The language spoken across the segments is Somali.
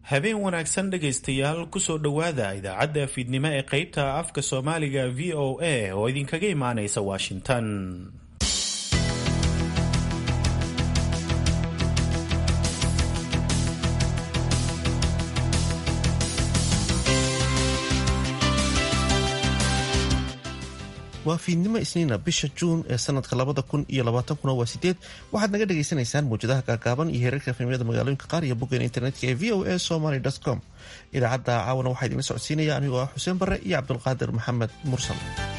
habeen wanaagsan dhegaystayaal kusoo dhowaada idaacadda fiidnimo ee qaybta afka soomaaliga v o a oo idinkaga imaanaysa washington waa fiidnimo isniina bisha juun ee sanadka labada kun iyo labaatankuna waa sideed waxaad naga dhagaysanaysaan mawjadaha gaagaaban iyo heerarka efemyada magaalooyinka qaar iyo boggeena internetka ee v o a somaly com idaacadda caawana waxaa idinla socodsiinaya anigoo ah xuseen barre iyo cabdulqaadir maxamed mursal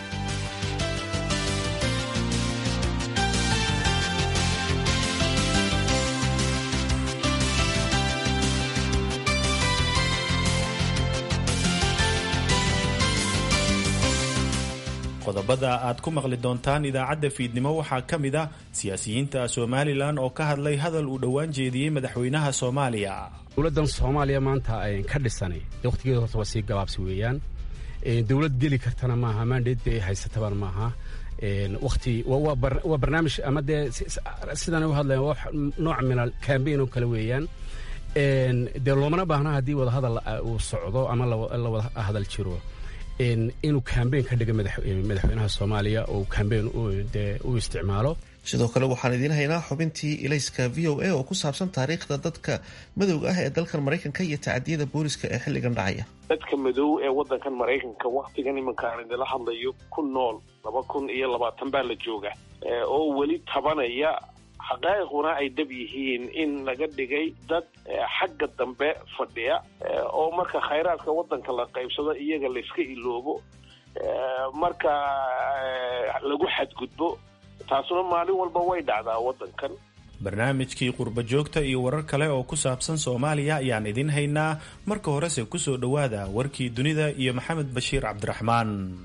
qodobada aad ku maqli doontaan idaacadda fiidnimo waxaa ka mid ah siyaasiyiinta somalilan oo ka hadlay hadal uu dhowaan jeediyey madaxweynaha soomaaliya dowladdan soomaaliya maanta ka dhisanay dee wakhtigeeda horta waa sii gabaabsi weeyaan dowlad geli kartana maaha maandheed dee haysatabaan maaha wakti waa barnaamij ama dee sidan u hadlayan waa nooc mina cambain oo kale weeyaan dee loomana baahna haddii wadahadal uu socdo ama la wada hadal jiro inuu kambeyn ka dhiga madaxweynaha soomaaliya oo kambeyn u isticmaalo sidoo kale waxaan idiin haynaa xubintii ilayska v o a oo ku saabsan taariikhda dadka madowga ah ee dalkan maraykanka iyo tacadiyada booliska ee xilligan dhacaya dadka madow ee waddankan maraykanka wakhtigan iminka aan idinla hadlayo ku nool laba kun iyo labaatan baa la jooga oo weli tabanaya xaqaa'iquna ay dab yihiin in laga dhigay dad xagga dambe fadhiya oo marka khayraadka waddanka la qaybsado iyaga layska iloobo marka lagu xadgudbo taasuna maalin walba way dhacdaa waddankan barnaamijkii qurba joogta iyo warar kale oo ku saabsan soomaaliya ayaan idin haynaa marka horese kusoo dhowaada warkii dunida iyo maxamed bashiir cabdiraxmaan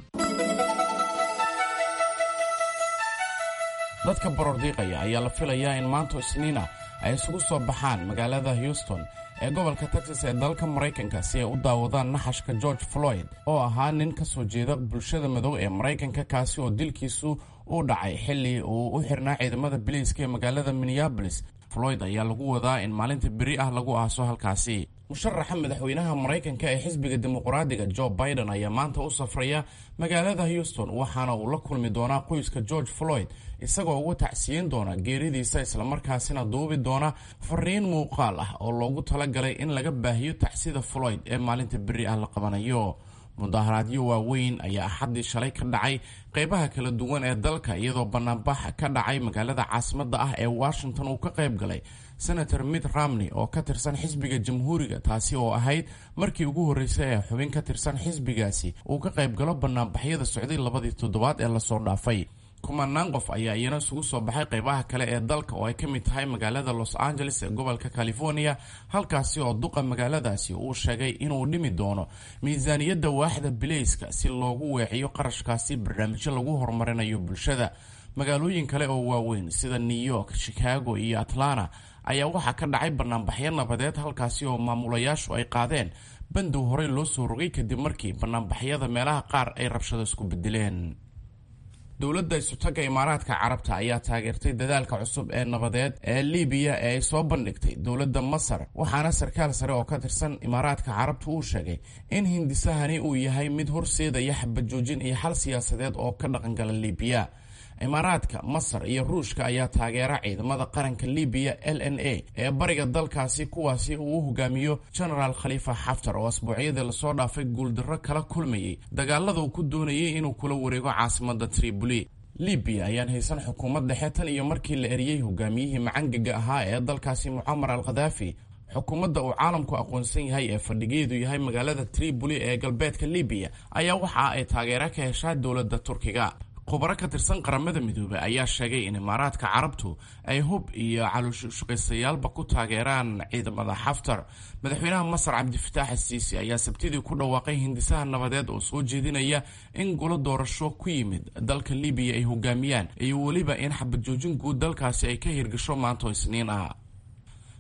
dadka borordiiqaya ayaa la filayaa in maanta isniina ay isugu soo baxaan magaalada houston ee gobolka texas ee dalka maraykanka si ay u daawadaan naxashka george floyd oo ahaa nin ka soo jeeda bulshada madow ee maraykanka kaasi oo dilkiisu uu dhacay xilli uu u xirnaa ciidamada biliiska ee magaalada minneabolis floyd ayaa lagu wadaa in maalinta beri ah lagu aaso halkaasi musharaxa madaxweynaha maraykanka ee xisbiga dimuqraadiga jo biden ayaa maanta u safraya magaalada houston waxaana uu la kulmi doonaa qoyska george floyd isagoo uga tacsiyin doona geeridiisa islamarkaasina duubi doona fariin muuqaal ah oo loogu talagalay in laga baahiyo tacsida floyd ee maalinta beri ah la qabanayo mudaharaadyo waaweyn ayaa axaddii shalay ka dhacay qeybaha kala duwan ee dalka iyadoo banaanbax ka dhacay magaalada caasimadda ah ee washington uu ka qayb galay senator mitt romney oo ka tirsan xisbiga jamhuuriga taasi oo ahayd markii ugu horreysay ee xubin ka tirsan xisbigaasi uu ka qayb galo banaanbaxyada socday labadii toddobaad ee lasoo dhaafay kumanaan qof ayaa iyana isugu soo baxay qeybaha kale ee dalka oo ay ka mid tahay magaalada los angeles ee gobolka california halkaasi oo duqa magaaladaasi uu sheegay inuu dhimi doono miisaaniyadda waaxda bilayska si loogu weeciyo qarashkaasi barnaamijyo lagu horumarinayo bulshada magaalooyin kale oo waaweyn sida new york chicago iyo atlanta ayaa waxaa ka dhacay banaanbaxyo nabadeed halkaasi oo maamulayaashu ay qaadeen bandow horey loo soo rogay kadib markii banaanbaxyada meelaha qaar ay rabshado isku bedeleen dowladda isutaga imaaraadka carabta ayaa taageertay dadaalka cusub ee nabadeed ee libiya ee ay soo bandhigtay dowladda masar waxaana sarkaal sare oo ka tirsan imaaraadka carabta uu sheegay in hindisahani uu yahay mid horseedaya xabajoojin iyo xal siyaasadeed oo ka dhaqangala libiya imaaraadka masar iyo ruushka ayaa taageera ciidamada qaranka libiya l n a ee bariga dalkaasi kuwaasi uu u hogaamiyo genaraal khaliifa xaftar oo asbuucyadii lasoo dhaafay guuldarro kala kulmayay dagaalada uu ku doonayay inuu kula wareego caasimada triboli libiya ayaan haysan xukuumad dhexe tan iyo markii la eriyey hogaamiyihii macangaga ahaa ee dalkaasi mucamar al khadaafi xukuumadda uu caalamku aqoonsan yahay ee fadhigeedu yahay magaalada triboli ee galbeedka libiya ayaa waxa ay taageero ka heshaa dowladda turkiga khubaro ka tirsan qaramada midoobey ayaa sheegay in imaaraadka carabtu ay hub iyo calooshushaqaysayaalba ku taageeraan ciidamada xaftar madaxweynaha masar cabdifataax asiisi ayaa sabtidii ku dhawaaqay hindisaha nabadeed oo soo jeedinaya in gulo doorasho ku yimid dalka libiya ay hogaamiyaan iyo weliba in xabajoojin guud dalkaasi ay ka hirgasho maanto isniin ah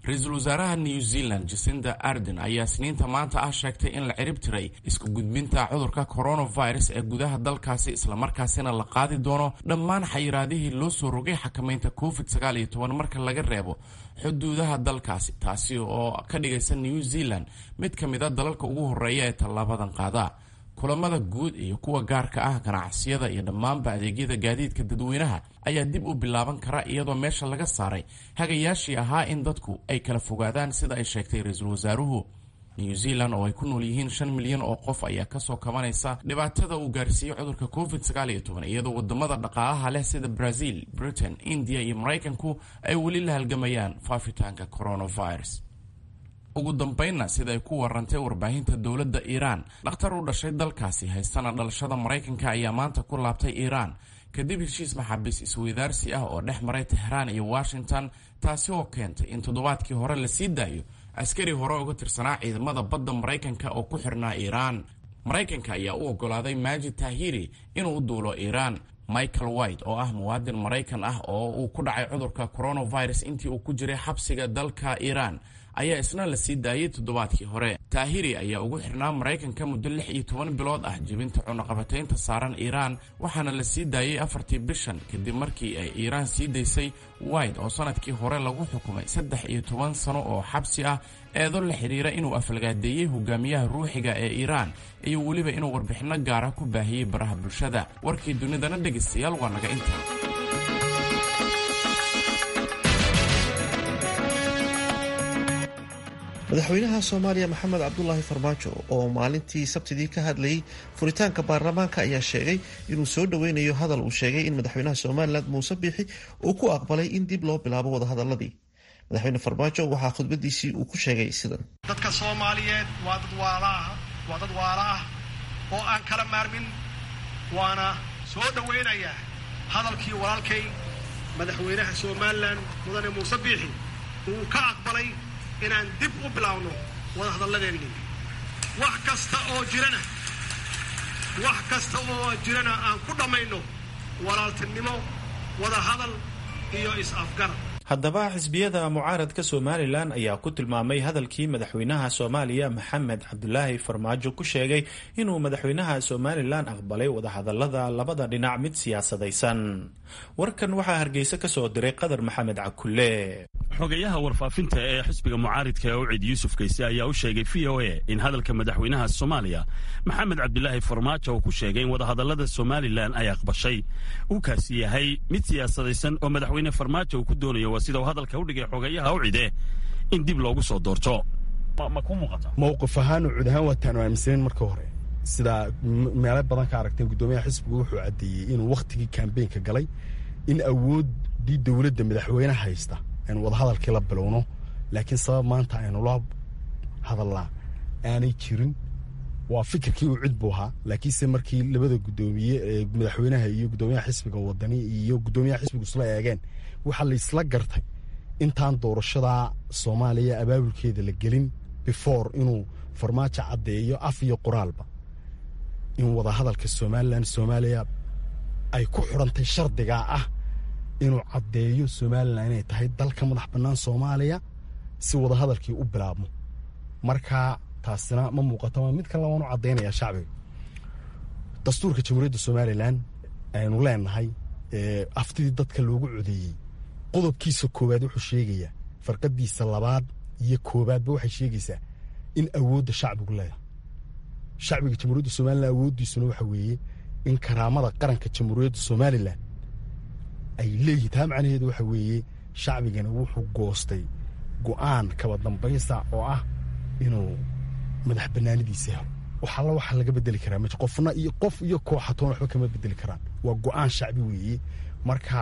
ra-iisul wasaaraha new zealand jacinda arden ayaa sniinta maanta ah sheegtay in la cirib tiray isku gudbinta cudurka coronavirus ee gudaha dalkaasi islamarkaasina la qaadi doono dhammaan xayiraadihii loo soo rogay xakamaynta covid sagaal iyo toban marka laga reebo xuduudaha dalkaasi taasi oo ka dhigaysa new zealand mid ka mid a dalalka ugu horeeya ee tallaabadan qaada kulamada guud iyo kuwa gaarka ah ganacsiyada iyo dhammaanba adeegyada gaadiidka dadweynaha ayaa dib u bilaaban kara iyadoo meesha laga saaray hagayaashii ahaa in dadku ay kala fogaadaan sida ay sheegtay ra-iisul wasaaruhu new zealand oo ay ku nool yihiin shan milyan oo qof ayaa kasoo kabanaysa dhibaatada uu gaarsiiyey cudurka covid sagaal iyo toban iyadoo wadamada dhaqaalaha leh sida brazil britain india iyo maraykanku ay weli la halgamayaan faafitaanka coronavirus ugu dambeynna sida ay ku warantay warbaahinta dowladda iiraan dhakhtar u dhashay dalkaasi haystana dhalashada maraykanka ayaa maanta ku laabtay iiraan kadib heshiis maxaabiis isweydaarsi ah oo dhex maray tehraan iyo washington taasi oo keentay in toddobaadkii hore la sii daayo askari hore uga tirsanaa ciidamada badda maraykanka oo ku xirnaa iiraan maraykanka ayaa u ogolaaday maajid tahiri inuu u duulo iiraan michael white oo ah muwaadin maraykan ah oo uu ku dhacay cudurka coronavirus intii uu ku jiray xabsiga dalka iiraan ayaa isna la sii daayey toddobaadkii hore taahiri ayaa ugu xirnaa maraykanka muddo lix iyo toban bilood ah jebinta cunaqabataynta saaran iiraan waxaana la sii daayey afartii bishan kadib markii ay iiraan sii daysay white oo sanadkii hore lagu xukumay saddex iyo toban sano oo xabsi ah eedo la xidhiira inuu aflagaadeeyey hogaamiyaha ruuxiga ee iiraan iyo weliba inuu warbixinno gaara ku baahiyey baraha bulshada warkii dunidana dhegaystayaal waa naga intaa madaxweynaha soomaaliya maxamed cabdulaahi farmaajo oo maalintii sabtidii ka hadlayay furitaanka baarlamaanka ayaa sheegay inuu soo dhoweynayo hadal uu sheegay in madaxweynaha somalilan muuse biixi uu ku aqbalay in dib loo bilaabo wadahadaladii madaxweyne farmaajo waxaa khudbadiisii uu ku sheegay sidan dadka soomaaliyeed waa dad waalaah waa dad waala ah oo aan kala maarmin waana soo dhoweynayaa hadalkii walaalkay madaxweynaha somalilan mudane muuse biixi uu ka aqbalay inaan dib u bilaawno wadahadalladeennii wax kasta oo jirana wax kasta oo jirana aan ku dhammayno walaaltinimo wadahadal iyo is-afgarad haddaba xisbiyada mucaaradka somalilan ayaa ku tilmaamay hadalkii madaxweynaha soomaaliya maxamed cabdulaahi farmaajo ku sheegay inuu madaxweynaha somalilan aqbalay wadahadalada labada dhinac mid siyaasadaysan warkan waxaa hargeysa ka soo diray qadar maxamed cakulle xogayaha warfaafinta ee xisbiga mucaaridka ee ucid yuusuf kayse ayaa u sheegay v o a in hadalka madaxweynaha soomaaliya maxamed cabdilaahi farmaajo uu ku sheegay in wadahadalada somalilan ay aqbashay uu kaasi yahay mid siyaasadaysan oo madaxweyne farmaajo uu ku doonayo waa sida uu hadalka u dhigay xogayaha ucide in dib loogu soo doorto ma ku muuqata mowqif ahaan ucud ahaan waataan aaminsaneyn marka hore sidaa meelo badan ka aragteen guddoomiyaha xisbigu wuxuu caddeeyey inuu wakhtigii kambeynka galay in awooddii dowladda madaxweyne haysta aynu wadahadalkii la bilowno laakiin sabab maanta aynu la hadalnaa aanay jirin waa fikirkii uu cid buu ahaa laakiinse markii labada guddoomiye ee madaxweynaha iyo guddoomiyaha xisbiga wadani iyo guddoomiyaha xisbigu isla eegeen waxaa laysla gartay intaan doorashada soomaaliya abaabulkeeda la gelin before inuu farmaajo caddeeyo af iyo qoraalba in wadahadalka somalilan soomaaliya ay ku xidhantay shardigaa ah inuu caddeeyo somalilan inay tahay dalka madax bannaan soomaaliya si wadahadalkii u bilaabmo marka taasina ma muuqato ma mid kale waan u caddaynayaa shacbiga dastuurka jamhuuriyadda somalilan aynu leenahay aftidii dadka loogu codeeyey qodobkiisa koowaad wuxuu sheegayaa farqadiisa labaad iyo koowaadba waxay sheegaysaa in awoodda shacbigu leedahay shacbiga jamhuuriyadda somalilan awooddiisuna waxa weeye in karaamada qaranka jamhuuriyadda somalilan ay leeyihin taa macnaheedu waxa weeye shacbigana wuxuu goostay go'aan kaba dambaysa oo ah inuu madax bannaanidiisa helo wax alla waxa laga bedeli karaa ma qofna iyo qof iyo kooxatoon waxba kama bedeli karaan waa go'aan shacbi weeye marka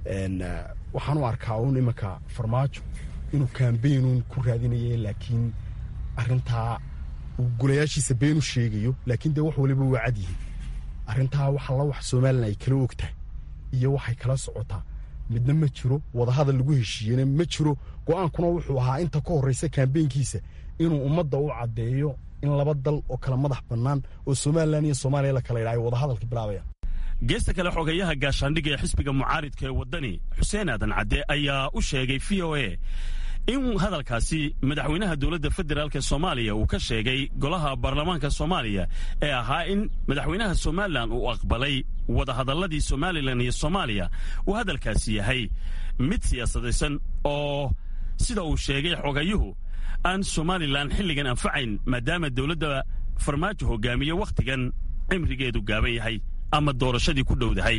waxaan u arkaa uun imanka farmaajo inuu kambaynuun ku raadinaya laakiin arintaa uu golayaashiisa been u sheegayo laakiin dee wax waliba waa cad yihiin arrintaa wax alla wax somalilan ay kala og tahay iyo waxay kala socotaa midna ma jiro wadahadal lagu heshiiyena ma jiro go'aankuna wuxuu ahaa inta ka horreysa kambeynkiisa inuu ummadda u caddeeyo in laba dal oo kala madax bannaan oo somalilan iyo soomaaliya la kala yidha ay wadahadalka bilaabayaan geesta kale xogayaha gaashaandhigga ee xisbiga mucaaridka ee waddani xuseen aadan cadde ayaa u sheegay v o a in hadalkaasi madaxweynaha dowladda federaalk soomaaliya uu ka sheegay golaha baarlamaanka soomaaliya ee ahaa in madaxweynaha somalilan uu aqbalay wadahadalladii somalilan iyo soomaaliya uu hadalkaasi yahay mid siyaasadaysan oo sida uu sheegay xogayuhu aan somalilan xilligan anfacayn maadaama dowladda farmaajo hogaamiye wakhtigan cimrigeedu gaaban yahay ama doorashadii ku dhowdahay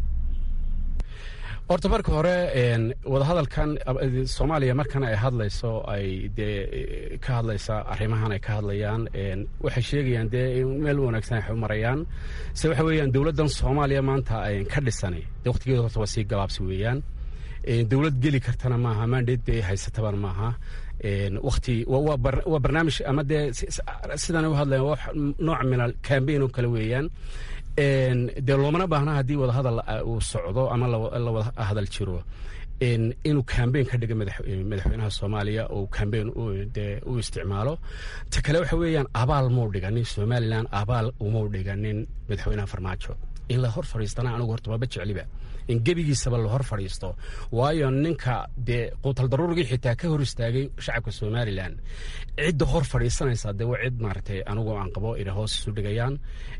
horta marka hore wadahadalkan soomaaliya markan ay hadlayso ay dee ka hadlaysa arrimahan ay ka hadlayaan waxay sheegayaan dee meel wanaagsan ay marayaan se waxa weeyaan dowladdan soomaaliya maanta ka dhisanay dee waqtigeeda horta waa sii gabaabsi weeyaan dowlad geli kartana maaha mandate dee haysatabana maaha wakti waa barnaamij ama dee sidan u hadlayan waa nooc min al cambaign oo kale weeyaan dee loomana baahna haddii wadahadal uu socdo ama la wada hadal jiro inuu cambaign ka dhiga madaxweynaha soomaaliya oo cambaign dee u isticmaalo ta kale waxa weeyaan abaal muu dhiganin somalilan abaal umau dhiganin madaxweynaha farmaajo in la hor fadhiistana anigu horta waaba jecliba in gebigiisaba la hor fadhiisto waayo ninka dee quutal daruurigii xitaa ka hor istaagay shacabka somalilan cidda hor fadhiisanaysa dee waa cid maaragtay anigu aan qabo inay hoos isu dhigayaan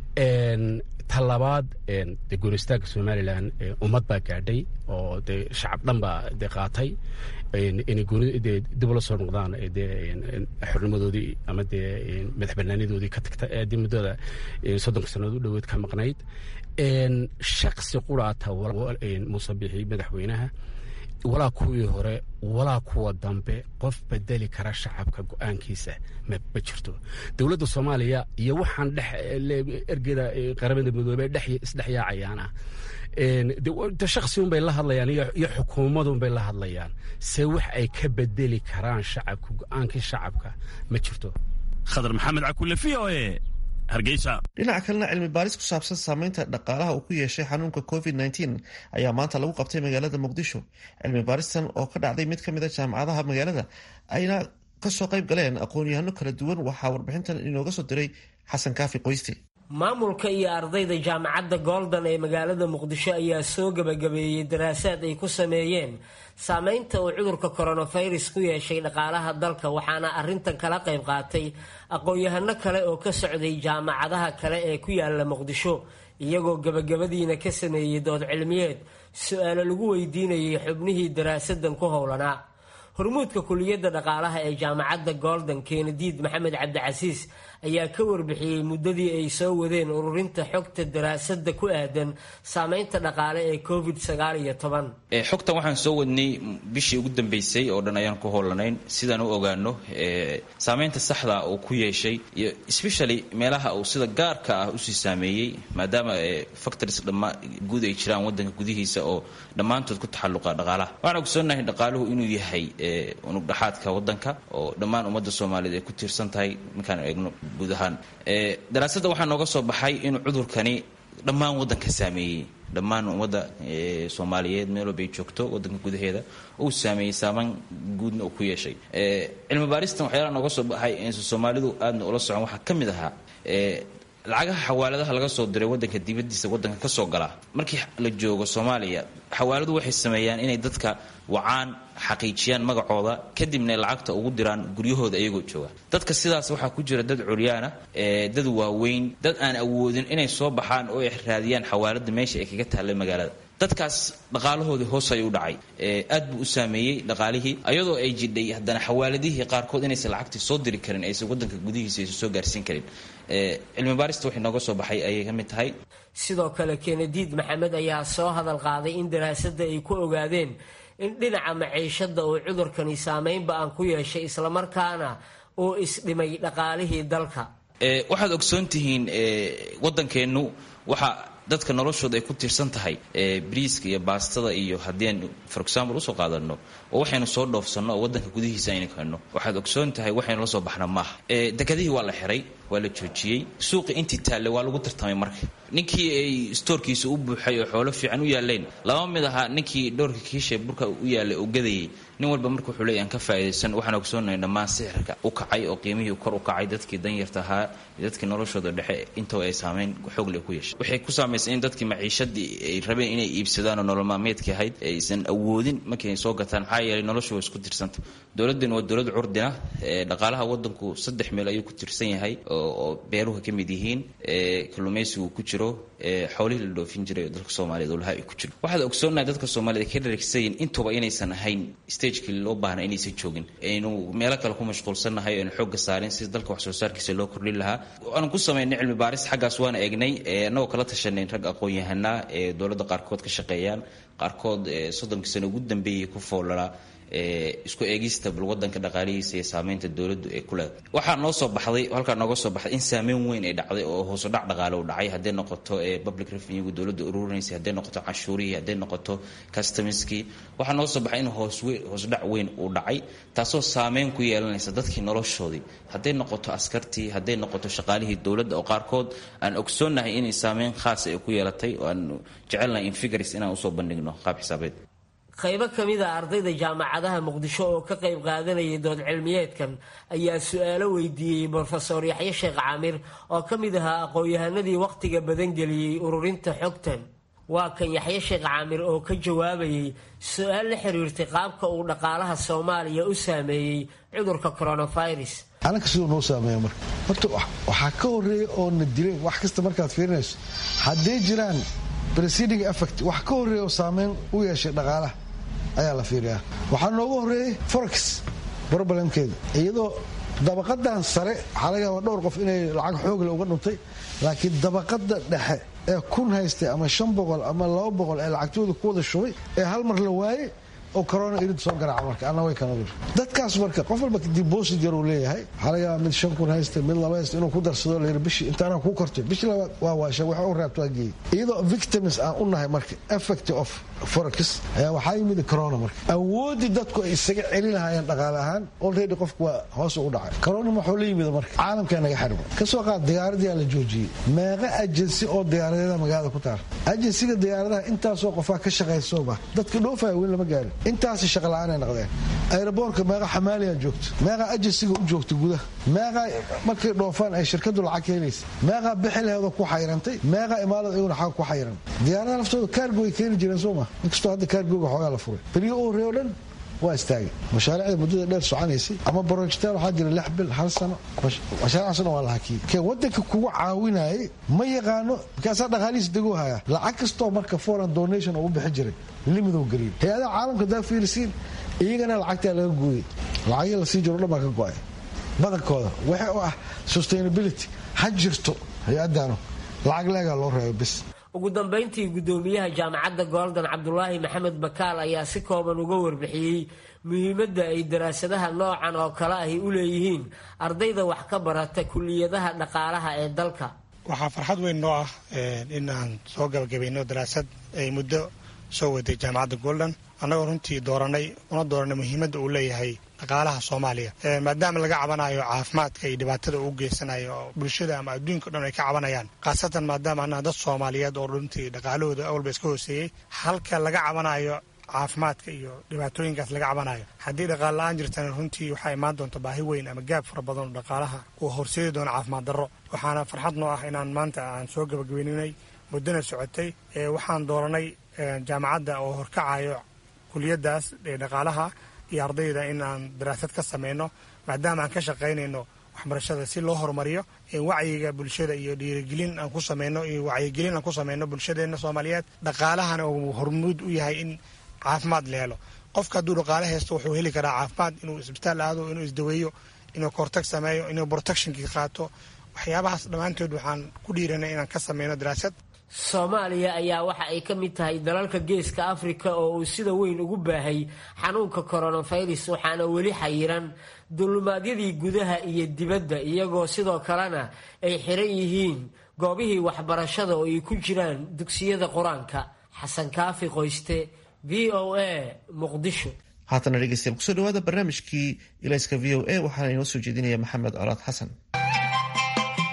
ta labaad dee goonistaagga somalilan ummad baa gaadhay oo dee shacab dhan baa dee qaatay inay goonidee dib ula soo noqdaan dee xornimadoodii ama dee madax banaanadoodii ka tagta dee muddada soddonka sannadood u dhoweed ka maqnayd shaksi quraata muuse bixi madaxweynaha walaa kuwii hore walaa kuwa dambe qof bedeli kara shacabka go-aankiisa ma jirto dowladda soomaaliya iyo waxaan dhex ergeda qaramada midoobey isdhex yaacayaana de shaksi unbay la hadlayaan iyo xukuumadunbay la hadlayaan se wax ay ka bedeli karaan shacabka go-aankii shacabka ma jirto khadar maxamed cakule v o e hargeysa dhinaca kalena cilmi baaris ku saabsan saameynta dhaqaalaha uu ku yeeshay xanuunka covid nteen ayaa maanta lagu qabtay magaalada muqdisho cilmi baaristan oo ka dhacday mid ka mid a jaamacadaha magaalada ayna kasoo qayb galeen aqoon-yahano kala duwan waxaa warbixintan inooga soo diray xasan kaafi qoyste maamulka iyo ardayda jaamacadda golden ee magaalada muqdisho ayaa soo gebagabeeyey daraasaad ay ku sameeyeen saameynta uu cudurka coronavirus ku yeeshay dhaqaalaha dalka waxaana arintan kala qayb qaatay aqoon-yahano kale oo ka socday jaamacadaha kale ee ku yaala muqdisho iyagoo gebagabadiina ka sameeyey dood cilmiyeed su-aalo lagu weydiinayay xubnihii daraasadan ku howlanaa hormuudka kuliyadda dhaqaalaha ee jaamacadda golden keenadiid maxamed cabdicasiis ayaa ka warbixiyey muddadii ay soo wadeen ururinta xogta daraasada ku aadan saameynta dhaqaale ee covid sagaal iyo toban xogtan waxaan soo wadnay bishii ugu dambeysay oo dhan ayaan ku howlanayn sidaan u ogaano saameynta saxda uu ku yeeshay iyo especially meelaha uu sida gaarka ah usii saameeyey maadaama factors dhammaa guud ay jiraan wadanka gudihiisa oo dhammaantood ku taxalluqa dhaqaalaha waxaan ogsoonnahay dhaqaaluhu inuu yahay unug dhaxaadka wadanka oo dhammaan ummadda soomaaliyeed ay ku tiirsan tahay markaan eegno guud ahaan daraasadda waxaa nooga soo baxay inuu cudurkani dhammaan waddanka saameeyey dhammaan ummadda soomaaliyeed meel walba ay joogto waddanka gudaheeda uu saameeyey saaman guudna uu ku yeeshay cilmi baaristan waxyaalaha nooga soo baxay insa soomaalidu aadna ula socon waxaa ka mid ahaa lacagaha xawaaladaha laga soo diray wadanka dibadiisa wadanka kasoo gala markii la joogo soomaaliya xawaaladu waxay sameeyaan inay dadka wacaan xaqiijiyaan magacooda kadibna lacagta ugu diraan guryahooda iyagoo jooga dadka sidaas waxaa ku jira dad curyaana dad waaweyn dad aan awoodin inay soo baxaan oo ay raadiyaan xawaalada meesha ay kaga taallay magaalada dadkaas dhaqaalahoodii hoos ayuu dhacay aad buu u saameeyey dhaqaalihii ayadoo ay jidhay haddana xawaaladihii qaarkood inaysan lacagtii soo diri karin aysan wadanka gudihiisa aysan soo gaarsiin karin cilmi baarista waxay nooga soo baxay ayay ka mid tahay sidoo kale kenadiid maxamed ayaa soo hadal qaaday in daraasadda ay ku ogaadeen in dhinaca maciishada uu cudurkani saameynba aan ku yeeshay islamarkaana uu isdhimay dhaqaalihii dalka waxaad ogsoon tihiin wadankeennu waxa dadka noloshooda ay ku tiirsan tahay briiska iyo baastada iyo haddii aan for example usoo qaadano oo waxaynu soo dhoofsanno oo wadanka gudihiisa aynu keenno waxaad ogsoon tahay waxaynu la soo baxna maaha dekadihii waa la xiray waa la joojiyey suuqi intii taalle waa lagu tartamay marka ninkii ay stoorkiisa u buuxay oo xoolo fiican u yaaleen lama mid ahaa ninkii dhowrka kiisha burka u yaalay oo gadayay nin walba marka wuxuu leeyahy aan ka faa'idaysan waxaan ogsoonahay dhammaan sixirka u kacay oo qiimihii kor u kacay dadkii danyarta ahaa dadkii noloshooda dhexe intaba ay saamayn xoogle ku yeeshay waxay ku saamaysay in dadkii maciishadii ay rabeen inay iibsadaan oo nolol maalmeedkii ahayd aysan awoodin markay soo gataan maxaa yeelay noloshu waa isku tirsanta dowladdan waa dowlad curdina dhaqaalaha wadanku saddex meel ayuu ku tirsan yahay oo beeruhu ka mid yihiin kalluumaysigu ku jiro xoolihii la dhoofin jiray oo dalka soomaaliyeed oo laha ay ku jiro waxaad ogsoonahay dadka soomaaliyed ka dharagsayin intuba inaysan ahayn stagekii loo baahna inaysan joogin aynu meelo kale ku mashquulsannahay aynu xoogga saarin si dalka wax soo saarkiisa loo kordhin lahaa waanu ku samaynay cilmi baaris xaggaas waana eegnay annagoo kala tashanay rag aqoon-yahanaa ee dowladda qaarkood ka shaqeeyaan qaarkood soddonkii sano ugu dambeeyay ku foolalaa isku eegista bal wadanka dhaqaalihiisa iyo saameynta dowladdu ee ku leedahay waxaa noo soo baxday halkaa nooga soo baxday in saameyn weyn ay dhacday oo hoosu dhac dhaqaale u dhacay hadday noqoto public revenuegu dowladda ururinaysay hadday noqoto canshuurihii hadday noqoto customerskii waxaa noo soo baxay in hoosdhac weyn uu dhacay taasoo saameyn ku yeelanaysa dadkii noloshoodii hadday noqoto askartii hadday noqoto shaqaalihii dowladda oo qaarkood aan ogsoonnahay inay saameyn khaasa ay ku yeelatay oo aan jecelnahay in figures inaan usoo bandhigno qaab xisaabeed qaybo ka mid a ardayda jaamacadaha muqdisho oo ka qayb qaadanayay dood cilmiyeedkan ayaa su-aalo weydiiyey brofesor yaxye sheekh caamir oo ka mid ahaa aqoon-yahanadii wakhtiga badan geliyey ururinta xogtan waa kan yaxye sheekh caamir oo ka jawaabayay su-aal la xiriirtay qaabka uu dhaqaalaha soomaaliya u saameeyey cudurka coronavirus anaka siduu noo saameeya marka horta waxaa ka horeeya oo na dileen wax kasta markaad fiirinayso hadday jiraan preceding effect wax ka horeeya oo saameyn u yeeshay dhaqaalaha ayaa la fiiriyaa waxaa nooga horeeyey forex problemkeeda iyadoo dabaqadan sare waxaa laga yaaba dhowr qof inay lacag xoogle uga dhuntay laakiin dabaqada dhexe ee kun haystay ama shan boqol ama laba boqol ee lacagtooda ku wada shubay ee hal mar la waayey oo corona irid soo garaaca marka anna way kana dur dadkaas marka qof walba deposit yar uu leeyahay waxaa laga yaabaa mid shan kun haysta mid laba haysta inuu ku darsado layidhi bishii intaana kuu kortay bishii labaad waa waasha waxa u raabto waa geeyey iyadoo victims aan u nahay marka effect of forex ayaa waxaa yimid corona marka awoodii dadku ay isaga celin lahaayeen dhaqaale ahaan already qofku waa hoos ugu dhacay corona maxuu la yimid marka caalamkaa naga xirma kasoo qaad diyaaradiyaa la joojiyey meeqa agency oo diyaaradeeda magaalada ku taal agensiga diyaaradaha intaasoo qofaa ka shaqaysoba dadka dhoofaya weli lama gaarin intaasi shaqala-aanay noqdeen aeroboortka meeqa xamaaliyaa joogto meeqaa agensiga u joogta gudaha meeqaa markay dhoofaan ay shirkadu lacag keenaysa meeqaa bixileeda ku xayrantay meeqaa imaalada iyaguna xaga ku xayran diyaaradaha laftooda kaargo ay keeni jireen soo ma inkastoo hadda kaargooga xoogaa la furay beriyo u horreey o dhan waa istaagay mashaariicda muddada dheer soconaysay ama brojectaal waxaa jira lix bil hal sano mashaaricaasoo dhan waa la hakiyey kee waddanka kugu caawinayay ma yaqaano markaasaa dhaqaalihiis degoo haya lacag kastoo marka foreign donation oo u bixi jiray limidow geliyay hay-adaha caalamka daa fiirisiin iyagana lacagtaa laga gooyey lacagii lasii jiro dhan baa ka go-ay badankooda waxa u ah sustainability ha jirto hay-addaanu lacag leegaa loo reebo bis ugu dambayntii guddoomiyaha jaamacadda gooldan cabdulaahi maxamed bakaal ayaa si kooban uga warbixiyey muhiimadda ay daraasadaha noocan oo kale ahi u leeyihiin ardayda wax ka barata kuliyadaha dhaqaalaha ee dalka waxaa farxad weyn noo ah in aan soo gabagabayno daraasad ay muddo soo waday jaamacadda golden annagoo runtii dooranay una dooranay muhiimadda uu leeyahay dhaqaalaha soomaaliya maadaama laga cabanayo caafimaadka iyo dhibaatada uu geysanayo oo bulshada ama adduunka o dhan ay ka cabanayaan khaasatan maadaama annaha dad soomaaliyeed oo runtii dhaqaalahooda awalba iska hooseeyey halka laga cabanayo caafimaadka iyo dhibaatooyinkaas laga cabanayo haddii dhaqaal la-aan jirtana runtii waxaa imaan doonta baahi weyn ama gaab fara badan oo dhaqaalaha uu horseedi doono caafimaad darro waxaana farxad noo ah inaan maanta aan soo gabagabayninay muddana socotay waxaan dooranay jaamacadda oo horkacayo kuliyadaas ee dhaqaalaha iyo ardayda in aan daraasad ka sameyno maadaama aan ka shaqaynayno waxbarashada si loo horumariyo wacyiga bulshada iyo dhiirigelin aan ku sameyno iyo wacyigelin aan ku sameyno bulshadeena soomaaliyeed dhaqaalahana uu hormuud u yahay in caafimaad la helo qofka hadduu dhaqaale haysto wuxuu heli karaa caafimaad inuu isbitaal aado inuu isdaweeyo inuu kortag sameeyo inuu protectionkii qaato waxyaabahaas dhammaantood waxaan ku dhiiranay inaan ka sameyno daraasad soomaaliya ayaa waxa ay ka mid tahay dalalka geeska afrika oo uu sida weyn ugu baahay xanuunka coronavirus waxaana weli xayiran dulumaadyadii gudaha iyo dibadda iyagoo sidoo kalena ay xiran yihiin goobihii waxbarashada oo ay ku jiraan dugsiyada qur-aanka xasan kaafi qoyste v o a muqdisho haatana dhegeystayaal kusoo dhawaada barnaamijkii ilayska v o a waxaana inoo soo jeedinaya maxamed colaad xasan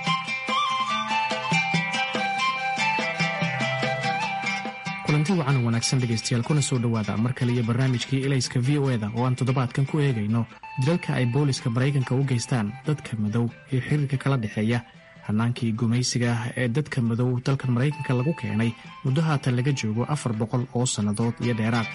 kulanti wacan wanaagsan dhegaystayaal kuna soo dhowaada mar kale iyo barnaamijkii elayska v o eda oo aan toddobaadkan ku eegayno dilalka ay booliska maraykanka u geystaan dadka madow ee xiriirka kala dhexeeya hannaankii gumaysiga ah ee dadka madow dalkan maraykanka lagu keenay muddo haatan laga joogo afar boqol oo sannadood iyo dheeraad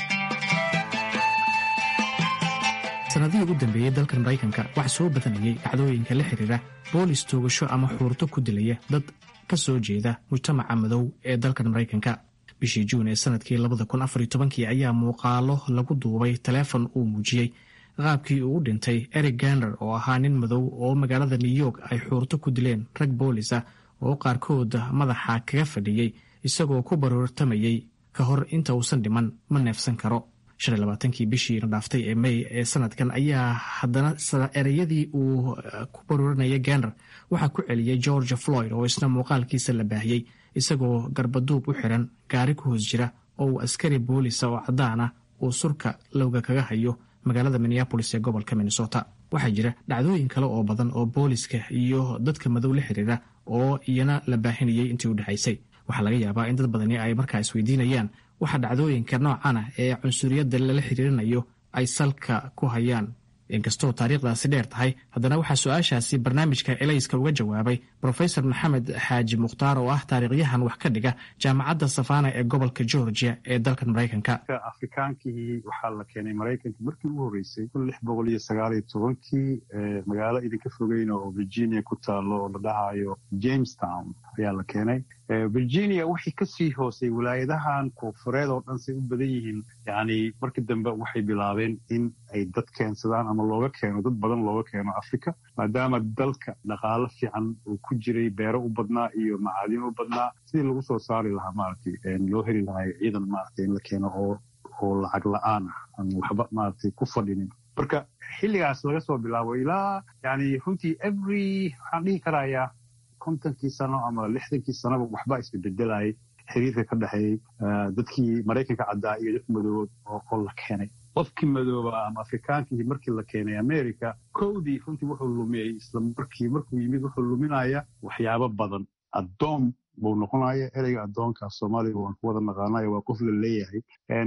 sannadihii ugu dambeeyey dalkan maraykanka waxaa soo badanayay dhacdooyinka la xiriira boolis toogasho ama xuurto ku dilaya dad ka soo jeeda mujtamaca madow ee dalkan maraykanka bishii juun ee sanadkii labadakunafartobankii ayaa muuqaalo lagu duubay taleefon uu muujiyey qaabkii uu u dhintay eric gander oo ahaa nin madow oo magaalada new york ay xuurto ku dileen rag boolis ah oo qaarkood madaxa kaga fadhiyey isagoo ku baroortamayey ka hor inta uusan dhiman ma neefsan karo kii bishii dhaaftay ee may ee sanadkan ayaa haddana ereyadii uu ku barooranaya gander waxaa ku celiyey george floyd oo isna muuqaalkiisa la baahiyey isagoo garbaduub u xiran gaari ku hoos jira oo uu askari boolisa oo caddaan ah uu surka lowga kaga hayo magaalada minneabolis ee gobolka minnesota waxaa jira dhacdooyin kale oo badan oo booliska iyo dadka madow la xiriira oo iyana la baahinayay intii u dhexaysay waxaa laga yaabaa in dad badani ay markaa isweydiinayaan waxa dhacdooyinka noocana ee cunsuriyadda lala xiriirinayo ay salka ku hayaan inkastoo taariikhdaasi dheer tahay haddana waxaa su-aashaasi barnaamijka elayska uga jawaabay brofesor maxamed xaaji mukhtaar oo ah taariikhyahan wax ka dhiga jaamacadda safana ee gobolka georgia ee dalkan maraykanka afrikaankii waxaa la keenay maraykanka markii ugu horreysay kun lix boqol iyo sagaal iyo tobankii magaalo idinka fogeyn oo virginia ku taalo oo la dhahayo jamestown ayaa la keenay virginia wixii kasii hoosay wilaayadahan koonfureed oo dhan say u badan yihiin yani markii dambe waxay bilaabeen in ay dad keensadaan ama looga keeno dad badan looga keeno africa maadaama dalka dhaqaalo fiican uu ku jiray beero u badnaa iyo macaadin u badnaa sidii lagu soo saari lahaa maaragtay loo heli lahay ciidan maaragtay in la keeno oo oo lacag la-aan ah aan waxba maaragtay ku fadhinin marka xilligaas laga soo bilaabo ilaa yani runtii every waxaan dhihi karayaa kontonkii sano ama lixdankii sanoba waxbaa isbebedelayay xiriirka ka dhexeeyey dadkii maraykanka caddaa iyo dadka madoobood oo la keenay qofkii madooba ama afrikaankii markii la keenay america kowdii runtii wuxuu lumiyey isla markii markuu yimid wuxuu luminaya waxyaabo badan addoon buu noqonaya ereyga addoonka soomaaliga waan ku wada naqaanayo waa qof la leeyahay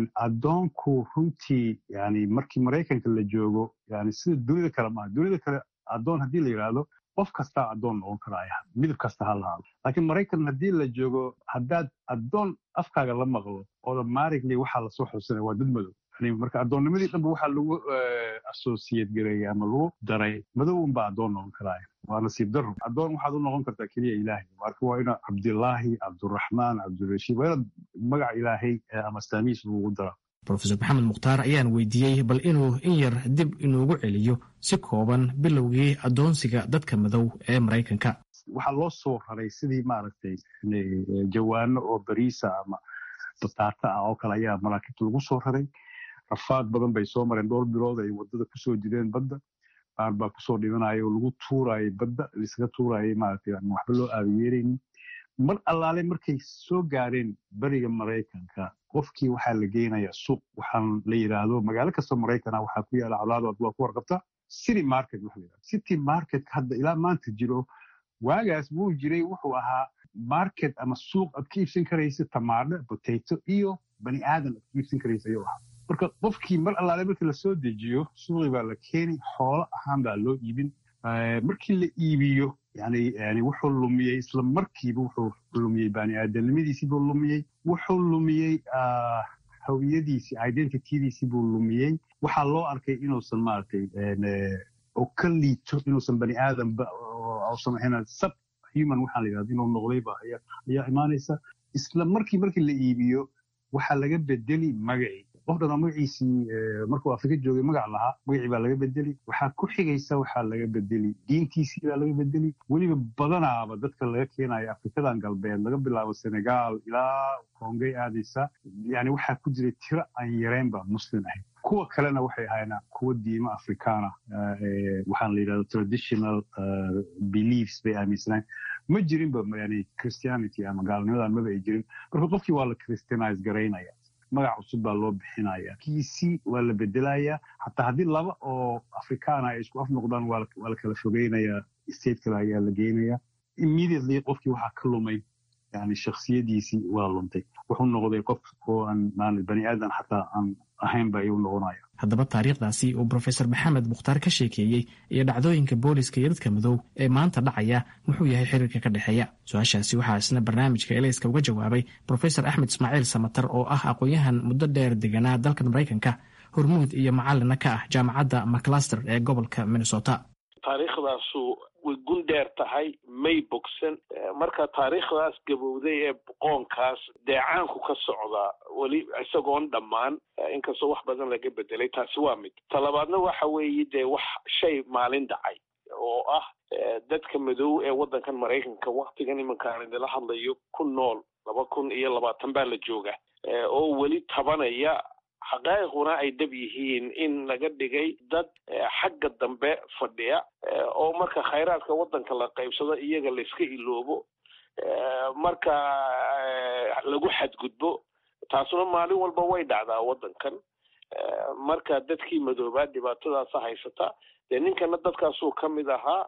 addoonku runtii yani markii maraykanka la joogo yani sida dunida kale maaha dunida kale addoon haddii la yidhaahdo qof kastaa addoon noqon karaya midab kasta ha lahaado laakiin maraykan haddii la joogo haddaad addoon afkaaga la maqlo automatically waxaa lasoo xusanaya waa dad madow marka addoonnimadii dhanba waxaa lagu associate gareeyay ama lagu daray madow unbaa addoon noqon karaya waa nasiib daro addoon waxaad u noqon kartaa keliya ilaahay marka waa ina cabdilaahi cabduraxmaan cabdirashiid waa inaad magaca ilaahay ama astaamihiis lagu dara rofesor maxamed mukhtaar ayaan weydiiyey bal inuu in yar dib inuugu celiyo si kooban bilowgii addoonsiga dadka madow ee maraykanka waxaa loo soo raray sidii maaragtay jawaano oo bariisa ama bataata ah oo kale ayaa maraakiibta lagu soo raray rafaad badan bay soo mareen dhowr bilood ay wadada kusoo jireen badda qaar baa kusoo dhimanaya oo lagu tuurayay badda laisaga tuurayay maaragtay aan waxba loo aabiyeeraynin mar allaale markay soo gaareen beriga maraykanka qofkii waxaa la geynaya suuq waxaan la yidhaahdo magaalo kastoo maraykana waxaa ku yaala colaado waa ku warqabta city market waxa la yidhahdo city market hadda ilaa maanta jiro waagaas wuu jiray wuxuu ahaa market ama suuq aad ka iibsan karaysa tamaadho potato iyo bani aadan aad ka iibsan karaysa ayuu ahaa marka qofkii mar allaale markii lasoo dejiyo suuqii baa la keeni xoolo ahaan baa loo iibin markii la iibiyo yani yani wuxuu lumiyey isla markiiba wuxuu lumiyey bani aadanimadiisii buu lumiyey wuxuu lumiyey hawiyadiisii identitydiisii buu lumiyey waxaa loo arkay inuusan maaragtay oo ka liito inuusan bani aadanba uusan ahayn sub human waxaa la yidhahda inuu noqdayba ayaa imaanaysa isla markii markii la iibiyo waxaa laga bedeli magacii qof dhanoo magaciisii markuu afrika joogay magac lahaa magacii baa laga bedeli waxaa ku xigaysa waxaa laga bedeli diintiisii baa laga bedeli weliba badanaaba dadka laga keenaya afrikadan galbeed laga bilaabo senegal ilaa kongay aadaysa yani waxaa ku jiray tiro aan yareynba muslim ahayd kuwa kalena waxay ahaayeen kuwa diimo afrikaana waxaan la yidhahda traditional beliefs bay aaminsanayn ma jirinba yani christianity ama gaalnimadan maba ay jirin marka qofkii waa la christianize garaynaya magac cusub baa loo bixinaya kiisii waa la bedelaya xataa haddii laba oo afrikaana ay isku af noqdaan waa la kala fogeynaya state kale ayaa la geynaya immediately qofkii waxaa ka lumay yani shaksiyadiisii waa luntay wuxuu noqday qof oo aan maali bani aadan xataa aan ahaynba ayuu noqonaya haddaba taariikhdaasi uu brofesor maxamed mukhtaar ka sheekeeyey iyo dhacdooyinka booliska iyo dadka madow ee maanta dhacaya muxuu yahay xiriirka ka dhexeeya su-aashaasi waxaa isna barnaamijka elayska uga jawaabay brofesor axmed ismaaciil samatar oo ah aqoon-yahan muddo dheer deganaa dalkan maraykanka hormuud iyo macalina ka ah jaamacadda maclaster ee gobolka minnesota taariikhdaasu way gun dheer tahay may bogsan marka taariikhdaas gabowday ee boqoonkaas deecaanku ka socdaa weli isagoon dhammaan inkastoo wax badan laga bedelay taasi waa mid talabaadna waxa weeye dee wax shay maalin dhacay oo ah dadka madow ee waddankan maraykanka waktigan iminkaan idinla hadlayo ku nool laba kun iyo labaatan baa la jooga oo weli tabanaya xaqaa'iquna ay dab yihiin in laga dhigay dad xagga dambe fadhiya oo marka khayraadka waddanka la qaybsado iyaga layska iloobo marka lagu xadgudbo taasuna maalin walba way dhacdaa waddankan marka dadkii madoobaa dhibaatadaasa haysata dee ninkana dadkaasuu ka mid ahaa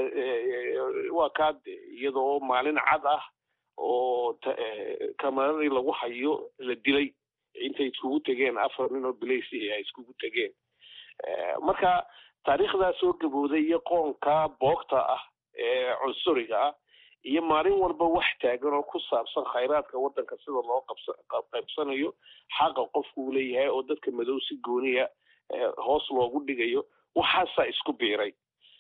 waa kaa iyadoo maalin cad ah oo kamaradii lagu hayo la dilay intay iskugu tegeen afar nin oo bilaysi ay iskugu tegeen marka taariikhdaa soo gabowday iyo qoonka boogta ah ee cunsuriga ah iyo maalin walba wax taagan oo ku saabsan khayraadka waddanka sida loo qaybsanayo xaqa qofku uu leeyahay oo dadka madow si gooniya hoos loogu dhigayo waxaasaa isku biiray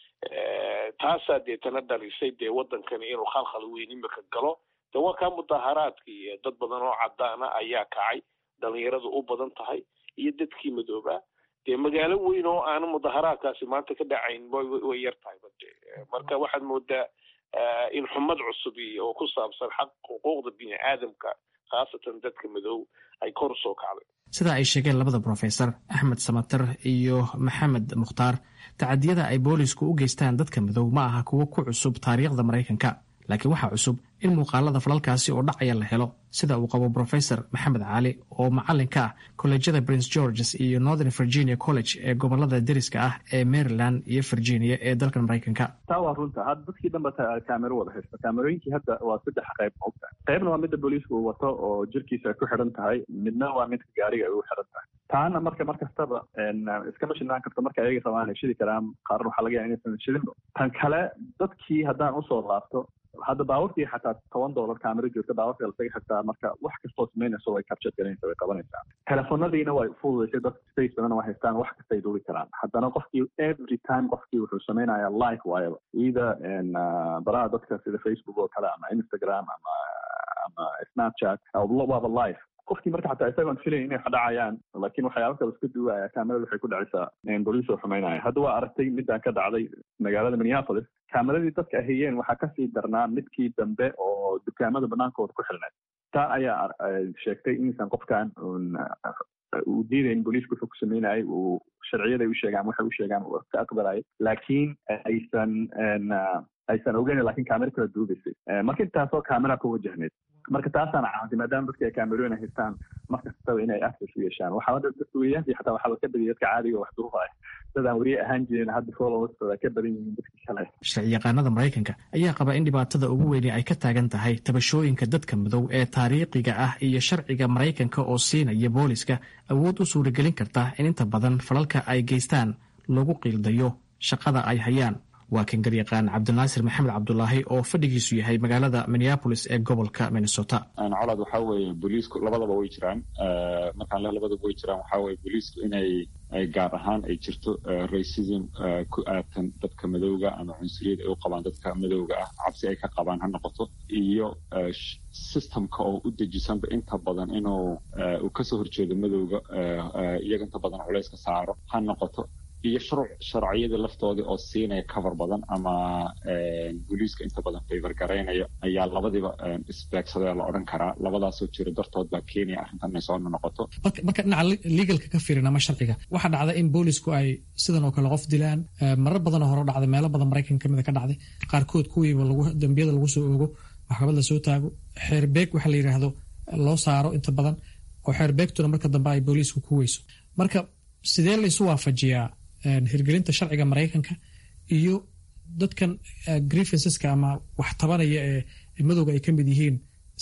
taasaa deetana dhalisay dee waddankani inuu khalkhal weyn imika galo de waa kaa mudaharaadkii dad badan oo cadaana ayaa kacay dhalinyaradu u badan tahay iyo dadkii madoobaa dee magaalo weyn oo aana mudaharaadkaasi maanta ka dhacayn way yar tahay bade marka waxaad moodaa in xumad cusub oo ku saabsan xaq xuquuqda bini aadamka khaasatan dadka madow ay kor usoo kacday sida ay sheegeen labada brofesor axmed samater iyo maxamed mukhtaar tacadiyada ay boolisku u geystaan dadka madow ma aha kuwo ku cusub taariikhda maraykanka laakiin waxaa cusub in muuqaalada falalkaasi oo dhacaya la helo sida uu qabo brofesor maxamed cali oo macalin ka ah kolleejyada prince georges iyo northern virginia college ee gobolada deriska ah ee maryland iyo virginia ee dalkan maraykanka taa waa runta hadda dadkii dhanba kaamero wada haysta kaamerooyinkii hadda waa saddex qayb mogta qaybna waa midda booliisku uu wato oo jirkiisa ay ku xidhan tahay midna waa midka gaariga ay u xidhan tahay taana marka mar kastaba iskama shidnaan karto marka ayaga rabaan ay shidi karaan qaarna waxaa laga yaha inaysan shidinba tan kale dadkii haddaan usoo laabto hadda baawarkii xataa toban dollar kaamero joogta baawarka lasaga xigtaa marka wax kastoo samaynayso way capture galaysa way qabanaysaa telefonadiina way fududaysay dadka space badan waa haystaan wax kastay duubi karaan haddana qofkii every time qofkii wuxuu samaynayaa live waayaba either baraha dadka sida facebook oo kale ama instagram ama ama snapchat waaba live qofkii marka xataa isagoon filayn inay dhacayaan laakiin waxyaaba kale iska duwaya kaamerada waxay ku dhacaysaa boliis oo xumaynaya hadda waa aragtay midaan ka dhacday magaalada minneapolis kaameradii dadka ahayeen waxaa kasii darnaa midkii dambe oo dukaamada banaankooda ku xilneed taa ayaa sheegtay inaysan qofkan uu diidayn booliisku wuxuu ku sameynayay uu sharciyaday u sheegaan waxay u sheegaan uu ka aqbalayay laakiin aysan aysan ogeyn lakin kaamera kala duubaysay marka intaasoo kaamera ku wajahneyd marka taasaana caawintay maadaama dadka ay kaamerooyin haystaan mar kastaba inay access u yeeshaan waxaa dadka weriyaantii xataa waxaa ka badiyay dadka caadiga wax durufa ah dad aan weriye ahaan jirin hadda followers ka badan yihiin dadkii kale sharci yaqaanada maraykanka ayaa qaba in dhibaatada ugu weyni ay ka taagan tahay tabashooyinka dadka madow ee taariikhiga ah iyo sharciga maraykanka oo siinaya booliska awood u suuragelin karta in inta badan falalka ay geystaan lagu qiildayo shaqada ay hayaan waa kan garyaqaan cabdinaasir maxamed cabdulaahi oo fadhigiisu yahay magaalada minneapolis ee gobolka minnesota colaad waxaa weeye booliisku labadaba way jiraan markaan le labadaba way jiraan waxaa weye booliisku inay gaar ahaan ay jirto racism ku aadsan dadka madowga ama cunsuriyad ay u qabaan dadka madowga ah cabsi ay ka qabaan ha noqoto iyo systemka oo u dejisanba inta badan inuu uu kasoo horjeedo madowga iyaga inta badan culayska saaro ha noqoto iyo sharciyada laftoodii oo siinaya cover badan ama booliiska inta badan favor garaynaya ayaa labadiiba isbeegsadee la odhan karaa labadaasoo jira dartood baa kenya arrintan inay soo noqoto marka dhinaca legalka ka fiirin ama sharciga waxaa dhacda in boolisku ay sidan oo kale qof dilaan marar badanoo hore dhacday meelo badan maraykan kamida ka dhacday qaarkood kuwiiba dambiyada lagu soo oogo maxkamad la soo taago xeerbeeg waxa la yidhaahdo loo saaro inta badan oo xeerbeegtuna marka dambe ay booliisku ku weyso marka sidee la isu waafajiyaa hirgelinta sharciga maraykanka iyo dadkan grievanceska ama wax tabanaya ee madowga ay ka mid yihiin